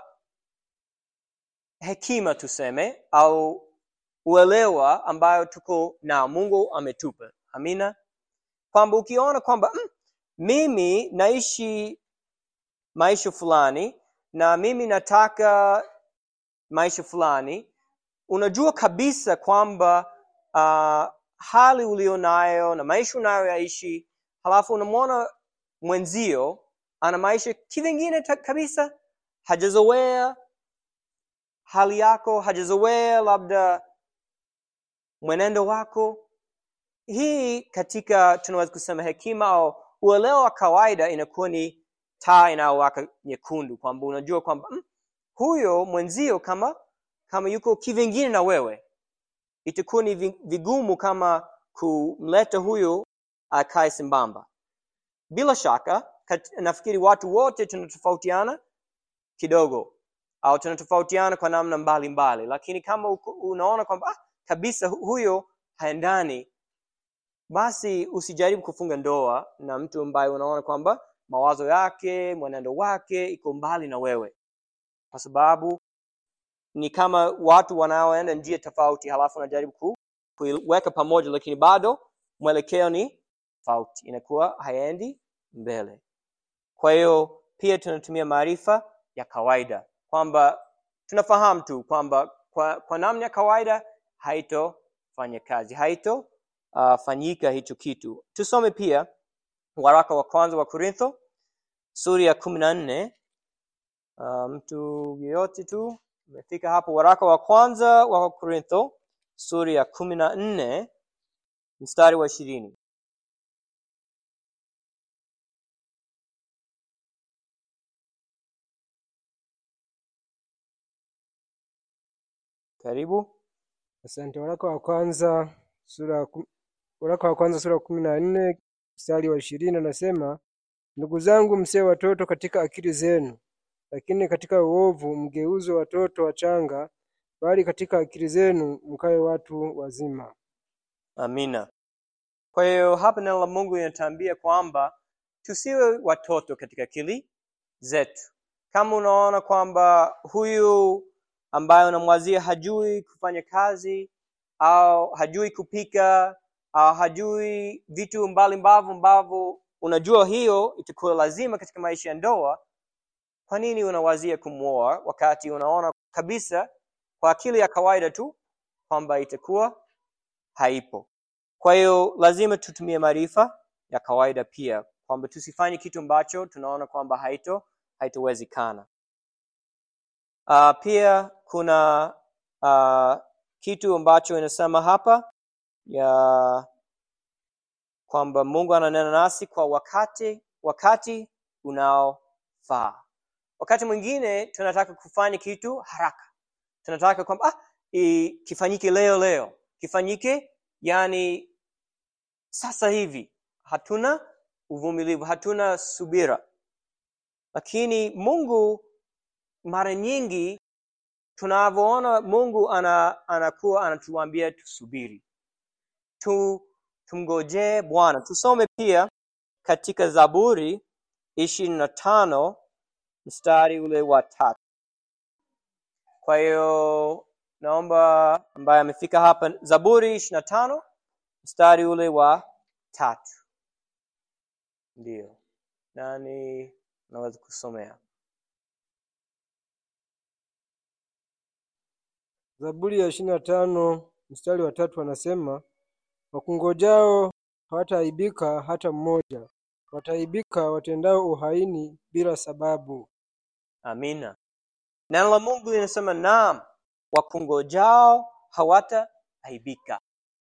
hekima tuseme au uelewa ambayo tuko nao mungu ametupa amina kwamba ukiona kwamba mm, mimi naishi maisha fulani na mimi nataka maisha fulani unajua kabisa kwamba uh, hali ulionayo na maisha unayoyaishi halafu unamwona mwenzio ana maisha kivingine ta- kabisa hajazoea hali yako hajazoea labda mwenendo wako hii katika tunaweza kusema hekima au uelewa wa kawaida inakuwa ni taa inayowaka nyekundu kwamba unajua kwamba mm, huyo mwenzio kama kama yuko kivingine na wewe itakuwa ni vi- vigumu kama kumleta huyo akae sambamba bila shaka kat, nafikiri watu wote tunatofautiana kidogo au tunatofautiana kwa namna mbalimbali mbali. lakini kama uko- unaona kwamba ah, kabisa hu- huyo haendani basi usijaribu kufunga ndoa na mtu ambaye unaona kwamba mawazo yake mwenendo wake iko mbali na wewe kwa sababu ni kama watu wanaoenda njia tofauti halafu unajaribu ku, kuiweka pamoja lakini bado mwelekeo ni tofauti inakuwa haendi mbele kwa hiyo pia tunatumia maarifa ya kawaida kwamba tunafahamu tu kwamba kwa, kwa namna ya kawaida haitofanya kazi haito uh, fanyika hicho kitu tusome pia waraka wa kwanza wa korintho sura ya kumi na nne uh, mtu yeyote tu umefika hapo waraka wa kwanza wa korintho sura ya kumi na nne mstari wa ishirini karibu Asante. Waraka wa kwanza sura ya kum- waraka wa kwanza sura ya kumi na nne mstari wa ishirini anasema, ndugu zangu, msee watoto katika akili zenu, lakini katika uovu mgeuzwe watoto wachanga, bali katika akili zenu mkawe watu wazima. amina kwa hiyo hapa neno la mungu linatuambia kwamba tusiwe watoto katika akili zetu kama unaona kwamba huyu ambaye unamwazia hajui kufanya kazi au hajui kupika au hajui vitu mbalimbavyo ambavyo unajua hiyo itakuwa lazima katika maisha ya ndoa kwa nini unawazia kumwoa wakati unaona kabisa kwa akili ya kawaida tu kwamba itakuwa haipo kwa hiyo lazima tutumie maarifa ya kawaida pia kwamba tusifanye kitu ambacho tunaona kwamba haito haitowezekana uh, pia kuna uh, kitu ambacho inasema hapa ya kwamba mungu ananena nasi kwa wakati wakati unaofaa wakati mwingine tunataka kufanya kitu haraka tunataka kwamba ah, i- kifanyike leo leo kifanyike yani sasa hivi hatuna uvumilivu hatuna subira lakini mungu mara nyingi tunavyoona mungu ana, anakuwa anatuambia tusubiri tu tumgojee bwana tusome pia katika zaburi ishirini na tano mstari ule wa tatu kwa hiyo naomba ambaye amefika hapa zaburi ishirini na tano mstari ule wa tatu ndiyo nani naweza kusomea Zaburi ya ishirini na tano mstari wa tatu anasema, wakungojao hawataaibika hata mmoja, wataaibika watendao uhaini bila sababu. amina neno la mungu linasema naam wakungojao hawataaibika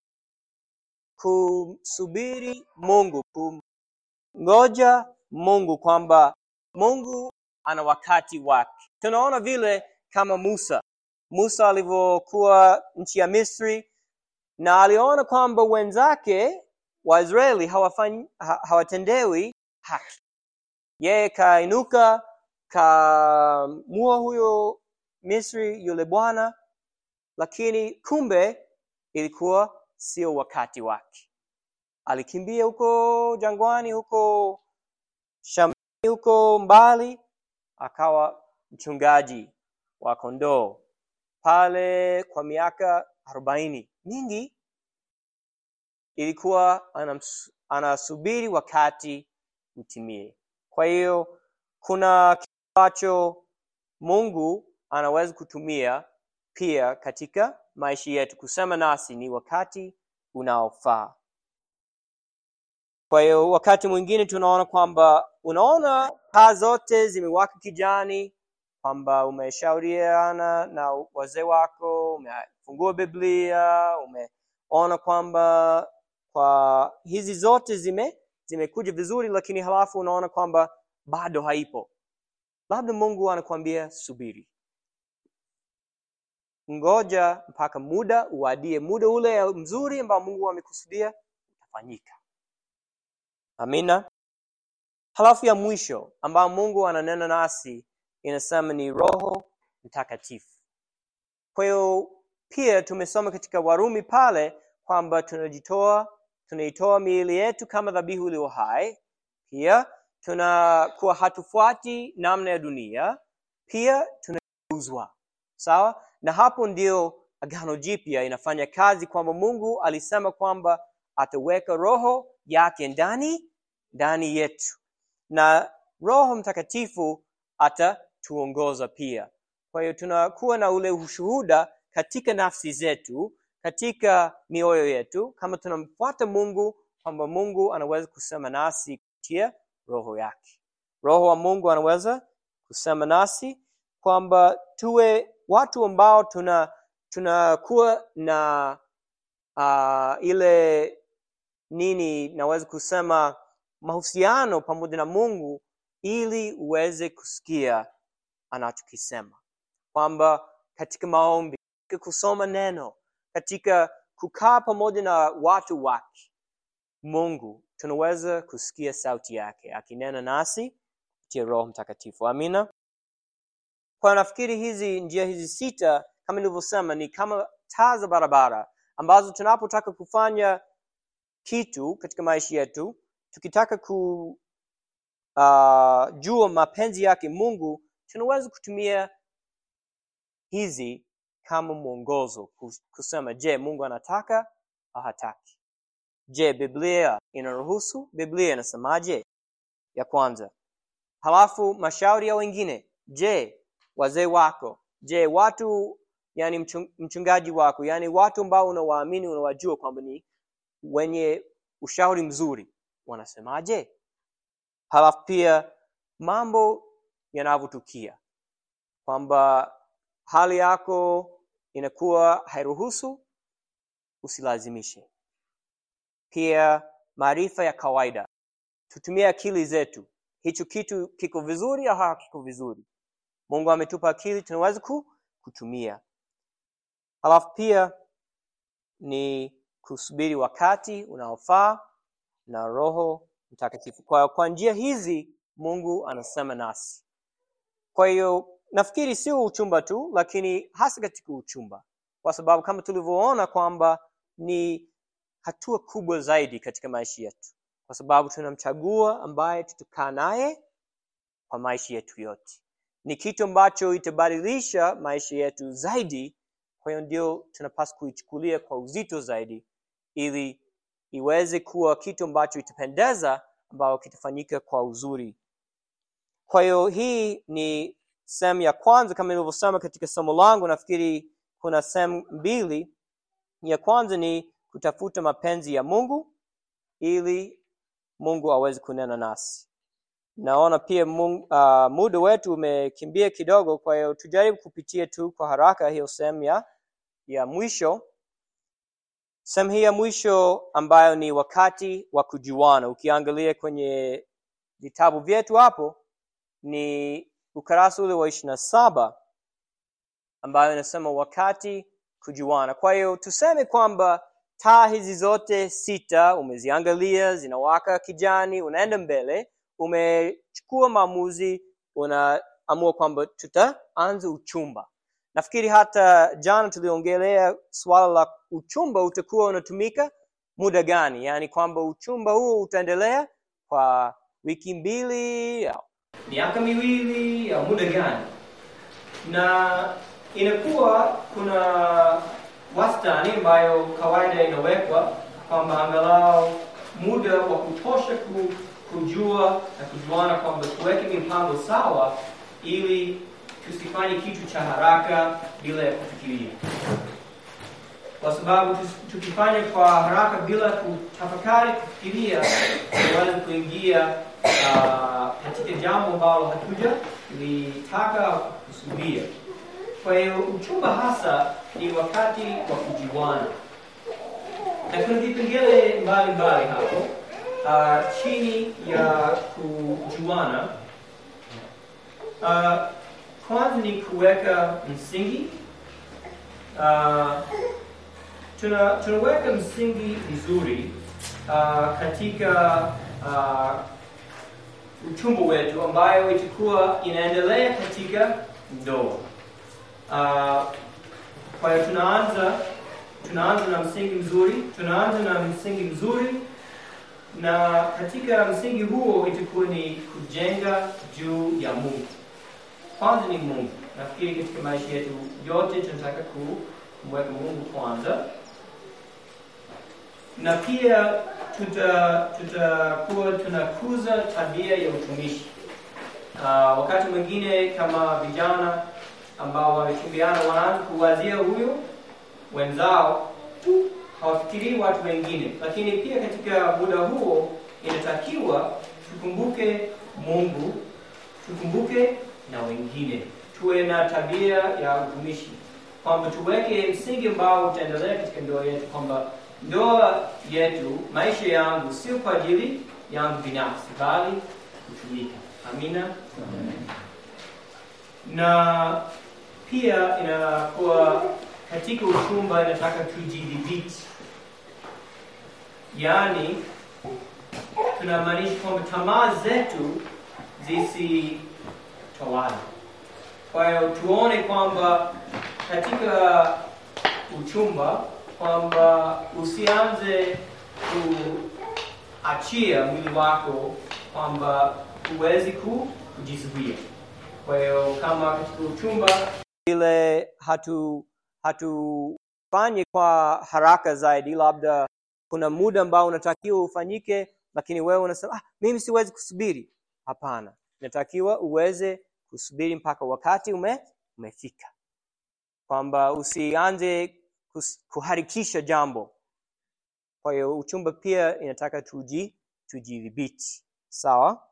kumsubiri mungu kumngoja mungu kwamba mungu ana wakati wake tunaona vile kama musa musa alivyokuwa nchi ya misri na aliona kwamba wenzake waisraeli hawafanyi- ha- hawatendewi haki yeye kainuka kamua huyo misri yule bwana lakini kumbe ilikuwa sio wakati wake alikimbia huko jangwani huko shambani huko mbali akawa mchungaji wa kondoo pale kwa miaka arobaini mingi ilikuwa anams- anasubiri wakati utimie kwa hiyo kuna kitu ambacho mungu anaweza kutumia pia katika maisha yetu kusema nasi ni wakati unaofaa kwa hiyo wakati mwingine tunaona kwamba unaona taa zote zimewaka kijani kwamba umeshauriana na wazee wako umefungua biblia umeona kwamba kwa hizi zote zime zimekuja vizuri lakini halafu unaona kwamba bado haipo labda mungu anakuambia subiri ngoja mpaka muda uadie muda ule mzuri ambao mungu amekusudia utafanyika amina halafu ya mwisho ambayo mungu ananena nasi inasema ni roho mtakatifu kwa hiyo pia tumesoma katika warumi pale kwamba tunajitoa tunaitoa miili yetu kama dhabihu iliyo hai pia tunakuwa hatufuati namna ya dunia pia tunauzwa sawa na hapo ndio agano jipya inafanya kazi kwamba mungu alisema kwamba ataweka roho yake ndani ndani yetu na roho mtakatifu atatuongoza pia kwa hiyo tunakuwa na ule ushuhuda katika nafsi zetu katika mioyo yetu kama tunamfuata mungu kwamba mungu anaweza kusema nasi kupitia roho yake roho wa mungu anaweza kusema nasi kwamba tuwe watu ambao tuna tunakuwa na uh, ile nini naweza kusema mahusiano pamoja na mungu ili uweze kusikia anachokisema kwamba katika maombi katika kusoma neno katika kukaa pamoja na watu wake mungu tunaweza kusikia sauti yake akinena nasi kupitia roho mtakatifu amina kwa nafikiri hizi njia hizi sita kama nilivyosema ni kama taa za barabara ambazo tunapotaka kufanya kitu katika maisha yetu tukitaka ku uh, jua mapenzi yake mungu tunaweza kutumia hizi kama mwongozo kus- kusema je mungu anataka au hataki je biblia inaruhusu biblia inasemaje ya kwanza halafu mashauri ya wengine je wazee wako je watu yani mchung- mchungaji wako yani watu ambao unawaamini unawajua kwamba ni wenye ushauri mzuri wanasemaje halafu pia mambo yanavyotukia kwamba hali yako inakuwa hairuhusu usilazimishe pia maarifa ya kawaida tutumie akili zetu hicho kitu kiko vizuri au hakiko vizuri mungu ametupa akili tunaweza ku, kutumia halafu pia ni kusubiri wakati unaofaa na roho mtakatifu kwa, kwa njia hizi mungu anasema nasi kwa hiyo nafikiri sio uchumba tu lakini hasa katika uchumba kwa sababu kama tulivyoona kwamba ni hatua kubwa zaidi katika maisha yetu kwa sababu tunamchagua ambaye tutakaa naye kwa maisha yetu yote ni kitu ambacho itabadilisha maisha yetu zaidi kwa hiyo ndio tunapaswa kuichukulia kwa uzito zaidi ili iweze kuwa kitu ambacho itapendeza ambayo kitafanyika kwa uzuri kwa hiyo hii ni sehemu ya kwanza kama nilivyosema katika somo langu nafikiri kuna sehemu mbili ya kwanza ni kutafuta mapenzi ya mungu ili mungu aweze kunena nasi naona pia mungu, uh, muda wetu umekimbia kidogo kwa hiyo tujaribu kupitia tu kwa haraka hiyo sehemu ya, ya mwisho sehemu hii ya mwisho ambayo ni wakati wa kujuana ukiangalia kwenye vitabu vyetu hapo ni ukarasa ule wa ishiri na saba ambayo inasema wakati kujuana kwa hiyo tuseme kwamba taa hizi zote sita umeziangalia zinawaka kijani unaenda mbele umechukua maamuzi unaamua kwamba tutaanza uchumba nafikiri hata jana tuliongelea swala la uchumba utakuwa unatumika muda gani yaani kwamba uchumba huo utaendelea kwa wiki mbili au miaka miwili au muda gani na inakuwa kuna wastani ambayo kawaida inawekwa kwamba angalau muda wa kutosha ku, kujua na kujuana kwamba tuweke mipango sawa ili tusifanye kitu cha haraka bila ya kufikiria kwa sababu tus- tukifanya kwa haraka bila kutafakari kufikiria tunaweza kuingia ah, katika jambo ambalo hatuja litaka kusudia kwa hiyo uchumba hasa ni wakati wa kujiwana na kuna vipengele mbalimbali hapo uh, chini ya kujuana uh, kwanza ni kuweka msingi uh, tuna, tunaweka msingi vizuri uh, katika uh, uchumba wetu ambayo itakuwa inaendelea katika ndoa uh, kwa hiyo tunaanza tunaanza na msingi mzuri tunaanza na msingi mzuri na katika msingi huo itakuwa ni kujenga juu ya mungu kwanza ni mungu nafikiri katika maisha yetu yote tunataka ku- kumweka mungu kwanza na pia tuta tutakuwa tunakuza tabia ya utumishi uh, wakati mwingine kama vijana ambao wamechumbiana wanaanza kuwazia huyo wenzao tu hawafikirii watu wengine lakini pia katika muda huo inatakiwa tukumbuke mungu tukumbuke na wengine tuwe na tabia ya utumishi kwamba tuweke msingi ambao utaendelea katika ndoa yetu kwamba ndoa yetu maisha yangu sio kwa ajili yangu binafsi bali kutumika amina na pia inakuwa katika uchumba inataka tujidhibiti yaani tunamaanisha kwamba tamaa zetu zisitawala kwa hiyo tuone kwamba katika uchumba kwamba usianze kuachia mwili wako kwamba huwezi ku- kujizuia kwa hiyo kama katika uchumba ile hatu hatufanye kwa haraka zaidi labda kuna muda ambao unatakiwa ufanyike lakini wewe unasema ah, mimi siwezi kusubiri hapana inatakiwa uweze kusubiri mpaka wakati ume, umefika kwamba usianze kus- kuharikisha jambo kwa hiyo uchumba pia inataka tuji tujidhibiti sawa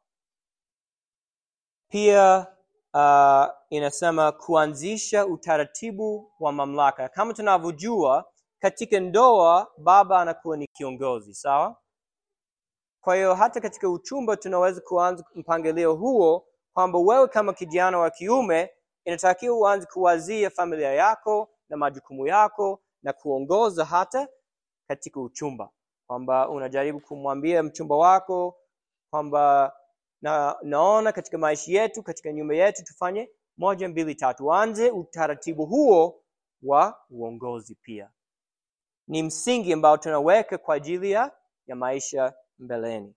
pia uh, inasema kuanzisha utaratibu wa mamlaka kama tunavyojua katika ndoa baba anakuwa ni kiongozi sawa kwa hiyo hata katika uchumba tunaweza kuanza mpangilio huo kwamba wewe kama kijana wa kiume inatakiwa uanze kuwazia familia yako na majukumu yako na kuongoza hata katika uchumba kwamba unajaribu kumwambia mchumba wako kwamba na naona katika maisha yetu katika nyumba yetu tufanye moja mbili tatu anze utaratibu huo wa uongozi pia ni msingi ambao tunaweka kwa ajili ya, ya maisha mbeleni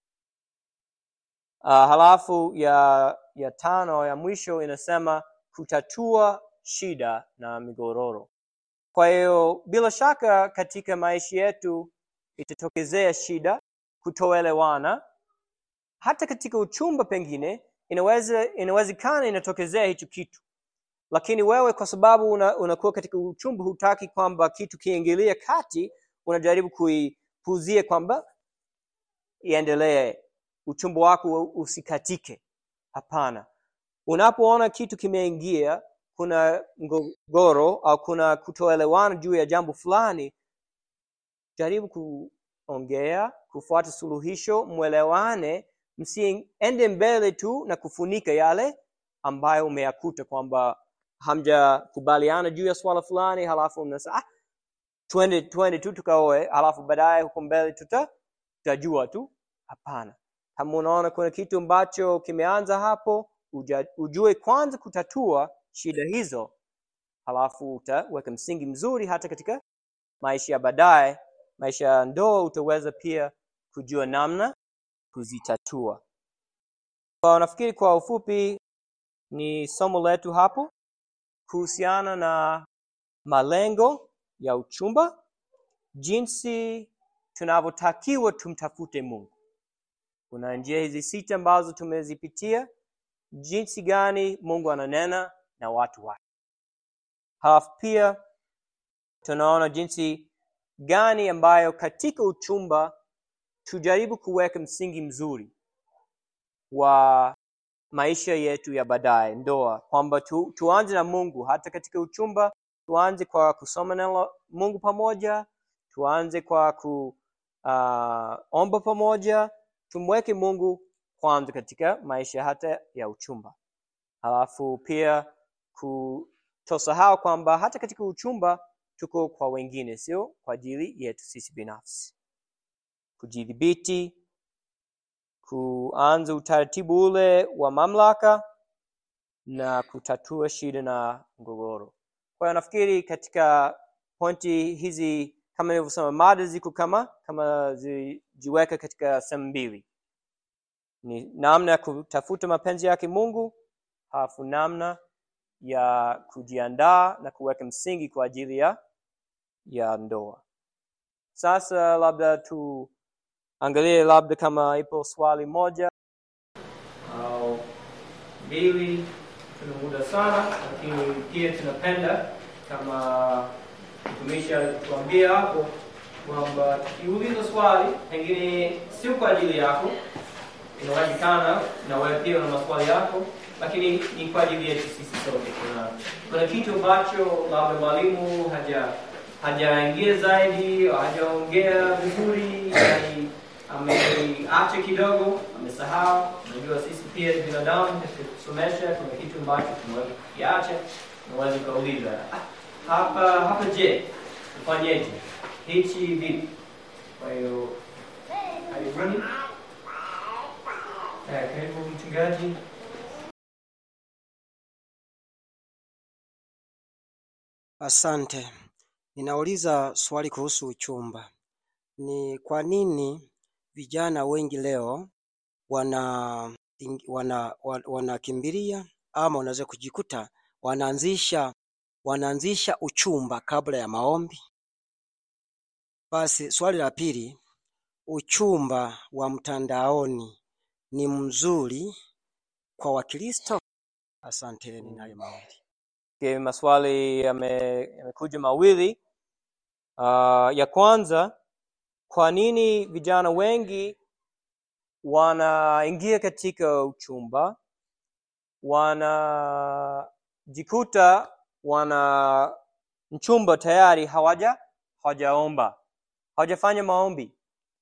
uh, halafu ya ya tano ya mwisho inasema kutatua shida na migororo kwa hiyo bila shaka katika maisha yetu itatokezea shida kutoelewana hata katika uchumba pengine inaweza inawezekana inatokezea hicho kitu lakini wewe kwa sababu una, unakuwa katika uchumba hutaki kwamba kitu kiingilie kati unajaribu kuipuzia kwamba iendelee uchumba wako usikatike hapana unapoona kitu kimeingia kuna mgogoro au kuna kutoelewana juu ya jambo fulani jaribu kuongea kufuata suluhisho mwelewane msiende mbele tu na kufunika yale ambayo umeyakuta kwamba hamjakubaliana juu ya swala fulani halafu mnasema ah, twende twende tu tukaoe halafu baadaye huko mbele tuta tutajua tu hapana kama unaona kuna kitu ambacho kimeanza hapo uja, ujue kwanza kutatua shida hizo halafu utaweka msingi mzuri hata katika maisha ya baadaye maisha ya ndoa utaweza pia kujua namna kuzitatua kwa nafikiri kwa ufupi ni somo letu hapo kuhusiana na malengo ya uchumba jinsi tunavyotakiwa tumtafute mungu kuna njia hizi sita ambazo tumezipitia jinsi gani mungu ananena na watu wake halafu pia tunaona jinsi gani ambayo katika uchumba tujaribu kuweka msingi mzuri wa maisha yetu ya baadaye ndoa kwamba tu, tuanze na mungu hata katika uchumba tuanze kwa kusoma neno la mungu pamoja tuanze kwa kuomba pamoja tumweke mungu kwanza katika maisha hata ya uchumba halafu pia kutosahau kwamba hata katika uchumba tuko kwa wengine sio kwa ajili yetu sisi binafsi kujidhibiti kuanza utaratibu ule wa mamlaka na kutatua shida na mgogoro kwa hiyo nafikiri katika pointi hizi kama nilivyosema mada ziko kama kama zijiweka katika sehemu mbili ni namna ya kutafuta mapenzi yake mungu halafu namna ya kujiandaa na kuweka msingi kwa ajili ya ya ndoa sasa labda tuangalie labda kama ipo swali moja au mbili tuna muda sana lakini pia tunapenda kama mtumishi alituambia hapo kwamba tukiuliza swali pengine sio kwa ajili yako inawezekana na wewe pia una maswali yako lakini ni kwa ajili yetu sisi sote kuna kuna kitu ambacho labda mwalimu haja hajaingia zaidi hajaongea vizuri yani ameacha kidogo amesahau unajua sisi pia ni binadamu katika kusomesha kuna kitu ambacho tunaweza kukiacha unaweza ukauliza "Ah, hapa hapa je tufanyeje hichi vipi kwa hiyo karibuni Eh, karibu mchungaji Asante. Ninauliza swali kuhusu uchumba. Ni kwa nini vijana wengi leo wana wana wa- wanakimbilia ama wanaweza kujikuta wanaanzisha wanaanzisha uchumba kabla ya maombi? Basi swali la pili, uchumba wa mtandaoni ni mzuri kwa Wakristo? Asanteni nayo mawili. okay, maswali yame- yamekuja mawili uh, ya kwanza kwa nini vijana wengi wanaingia katika uchumba wanajikuta wana mchumba tayari hawaja hawajaomba hawajafanya maombi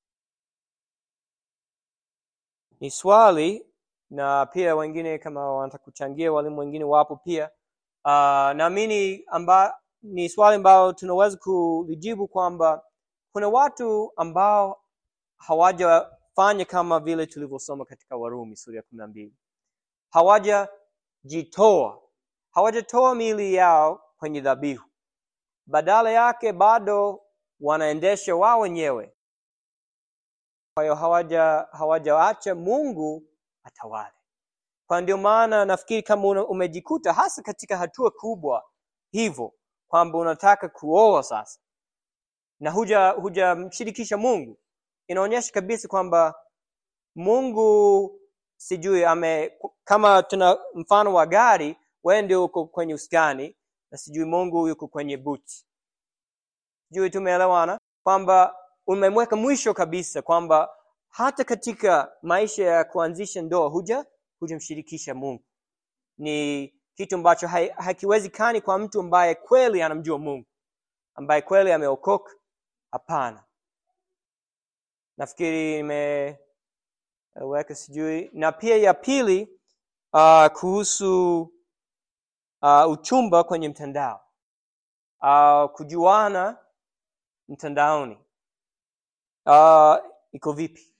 ni swali na pia wengine kama wanataka kuchangia walimu wengine wapo pia uh, naamini amba ni swali ambalo tunaweza kulijibu kwamba kuna watu ambao hawajafanya kama vile tulivyosoma katika warumi sura ya kumi na mbili hawajajitoa hawajatoa miili yao kwenye dhabihu badala yake bado wanaendesha wao wenyewe kwa hiyo hawaja hawajaacha mungu atawale kwa ndio maana nafikiri kama una- umejikuta hasa katika hatua kubwa hivyo kwamba unataka kuoa sasa na huja hujamshirikisha mungu inaonyesha kabisa kwamba mungu sijui ame kama tuna mfano wa gari wewe ndio uko kwenye uskani na sijui mungu yuko kwenye buti sijui tumeelewana kwamba umemweka mwisho kabisa kwamba hata katika maisha ya kuanzisha ndoa huja hujamshirikisha mungu ni kitu ambacho hai- hakiwezekani kwa mtu ambaye kweli anamjua mungu ambaye kweli ameokoka hapana nafikiri nimeweka sijui na pia ya pili uh, kuhusu uh, uchumba kwenye mtandao uh, kujuana mtandaoni uh, iko vipi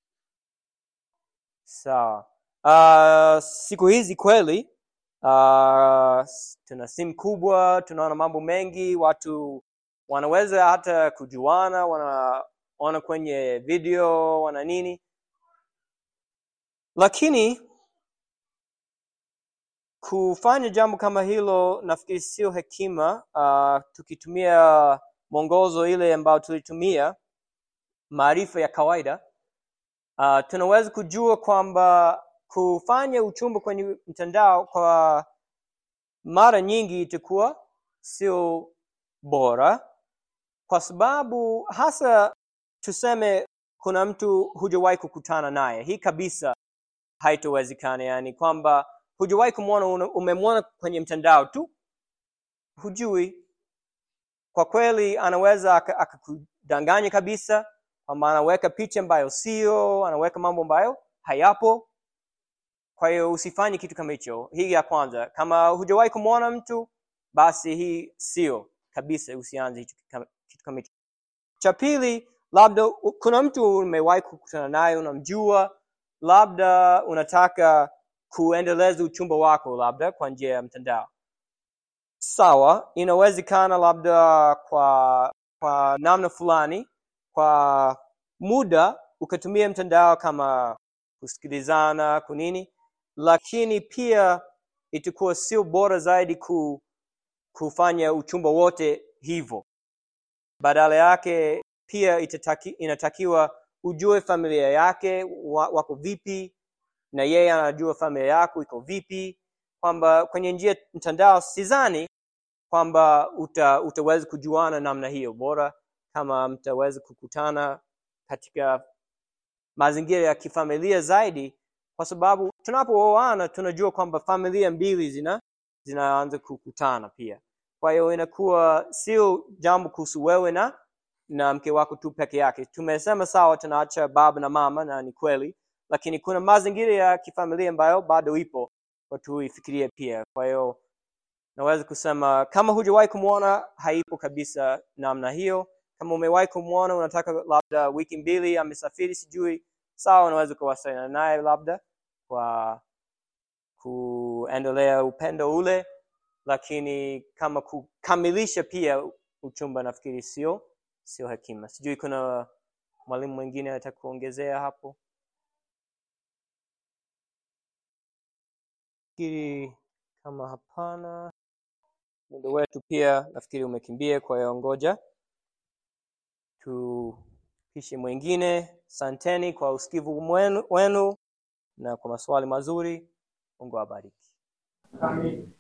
sawa uh, siku hizi kweli uh, tuna simu kubwa tunaona mambo mengi watu wanaweza hata kujuana wanaona kwenye video wana nini lakini kufanya jambo kama hilo nafikiri sio hekima uh, tukitumia mwongozo ile ambayo tulitumia maarifa ya kawaida uh, tunaweza kujua kwamba kufanya uchumba kwenye mtandao kwa mara nyingi itakuwa sio bora kwa sababu hasa tuseme kuna mtu hujawahi kukutana naye hii kabisa haitowezekana yani kwamba hujawahi kumwona una- umemwona kwenye mtandao tu hujui kwa kweli anaweza aka- akakudanganya kabisa kwamba anaweka picha ambayo sio anaweka mambo ambayo hayapo kwa hiyo usifanye kitu kama hicho hii ya kwanza kama hujawahi kumwona mtu basi hii sio kabisa usianze hicho kama- kitu kama hicho cha pili labda u- kuna mtu umewahi kukutana naye unamjua labda unataka kuendeleza uchumba wako labda kwa njia ya mtandao sawa inawezekana labda kwa kwa namna fulani kwa muda ukatumia mtandao kama kusikilizana kunini lakini pia itakuwa sio bora zaidi ku, kufanya uchumba wote hivyo badala yake pia itataki, inatakiwa ujue familia yake wa, wako vipi na yeye anajua familia yako iko vipi kwamba kwenye njia mtandao sidhani kwamba uta, utaweza kujuana namna hiyo bora kama mtaweza kukutana katika mazingira ya kifamilia zaidi kwa sababu tunapooana tunajua kwamba familia mbili zina zinaanza kukutana pia kwa hiyo inakuwa sio jambo kuhusu wewe na na mke wako tu peke yake tumesema sawa tunaacha baba na mama na ni kweli lakini kuna mazingira ya kifamilia ambayo bado ipo kwa tuifikirie pia kwa hiyo naweza kusema kama hujawahi kumwona haipo kabisa namna hiyo kama umewahi kumwona unataka labda wiki mbili amesafiri sijui sawa unaweza kuwasiliana naye labda kwa kuendelea upendo ule lakini kama kukamilisha pia uchumba nafikiri sio sio hekima sijui kuna mwalimu mwingine anataka kuongezea hapo fikiri kama hapana muda wetu pia nafikiri umekimbia kwa hiyo ngoja tupishe mwingine santeni kwa usikivu mwenu- wenu na kwa maswali mazuri mungu awabariki Amen.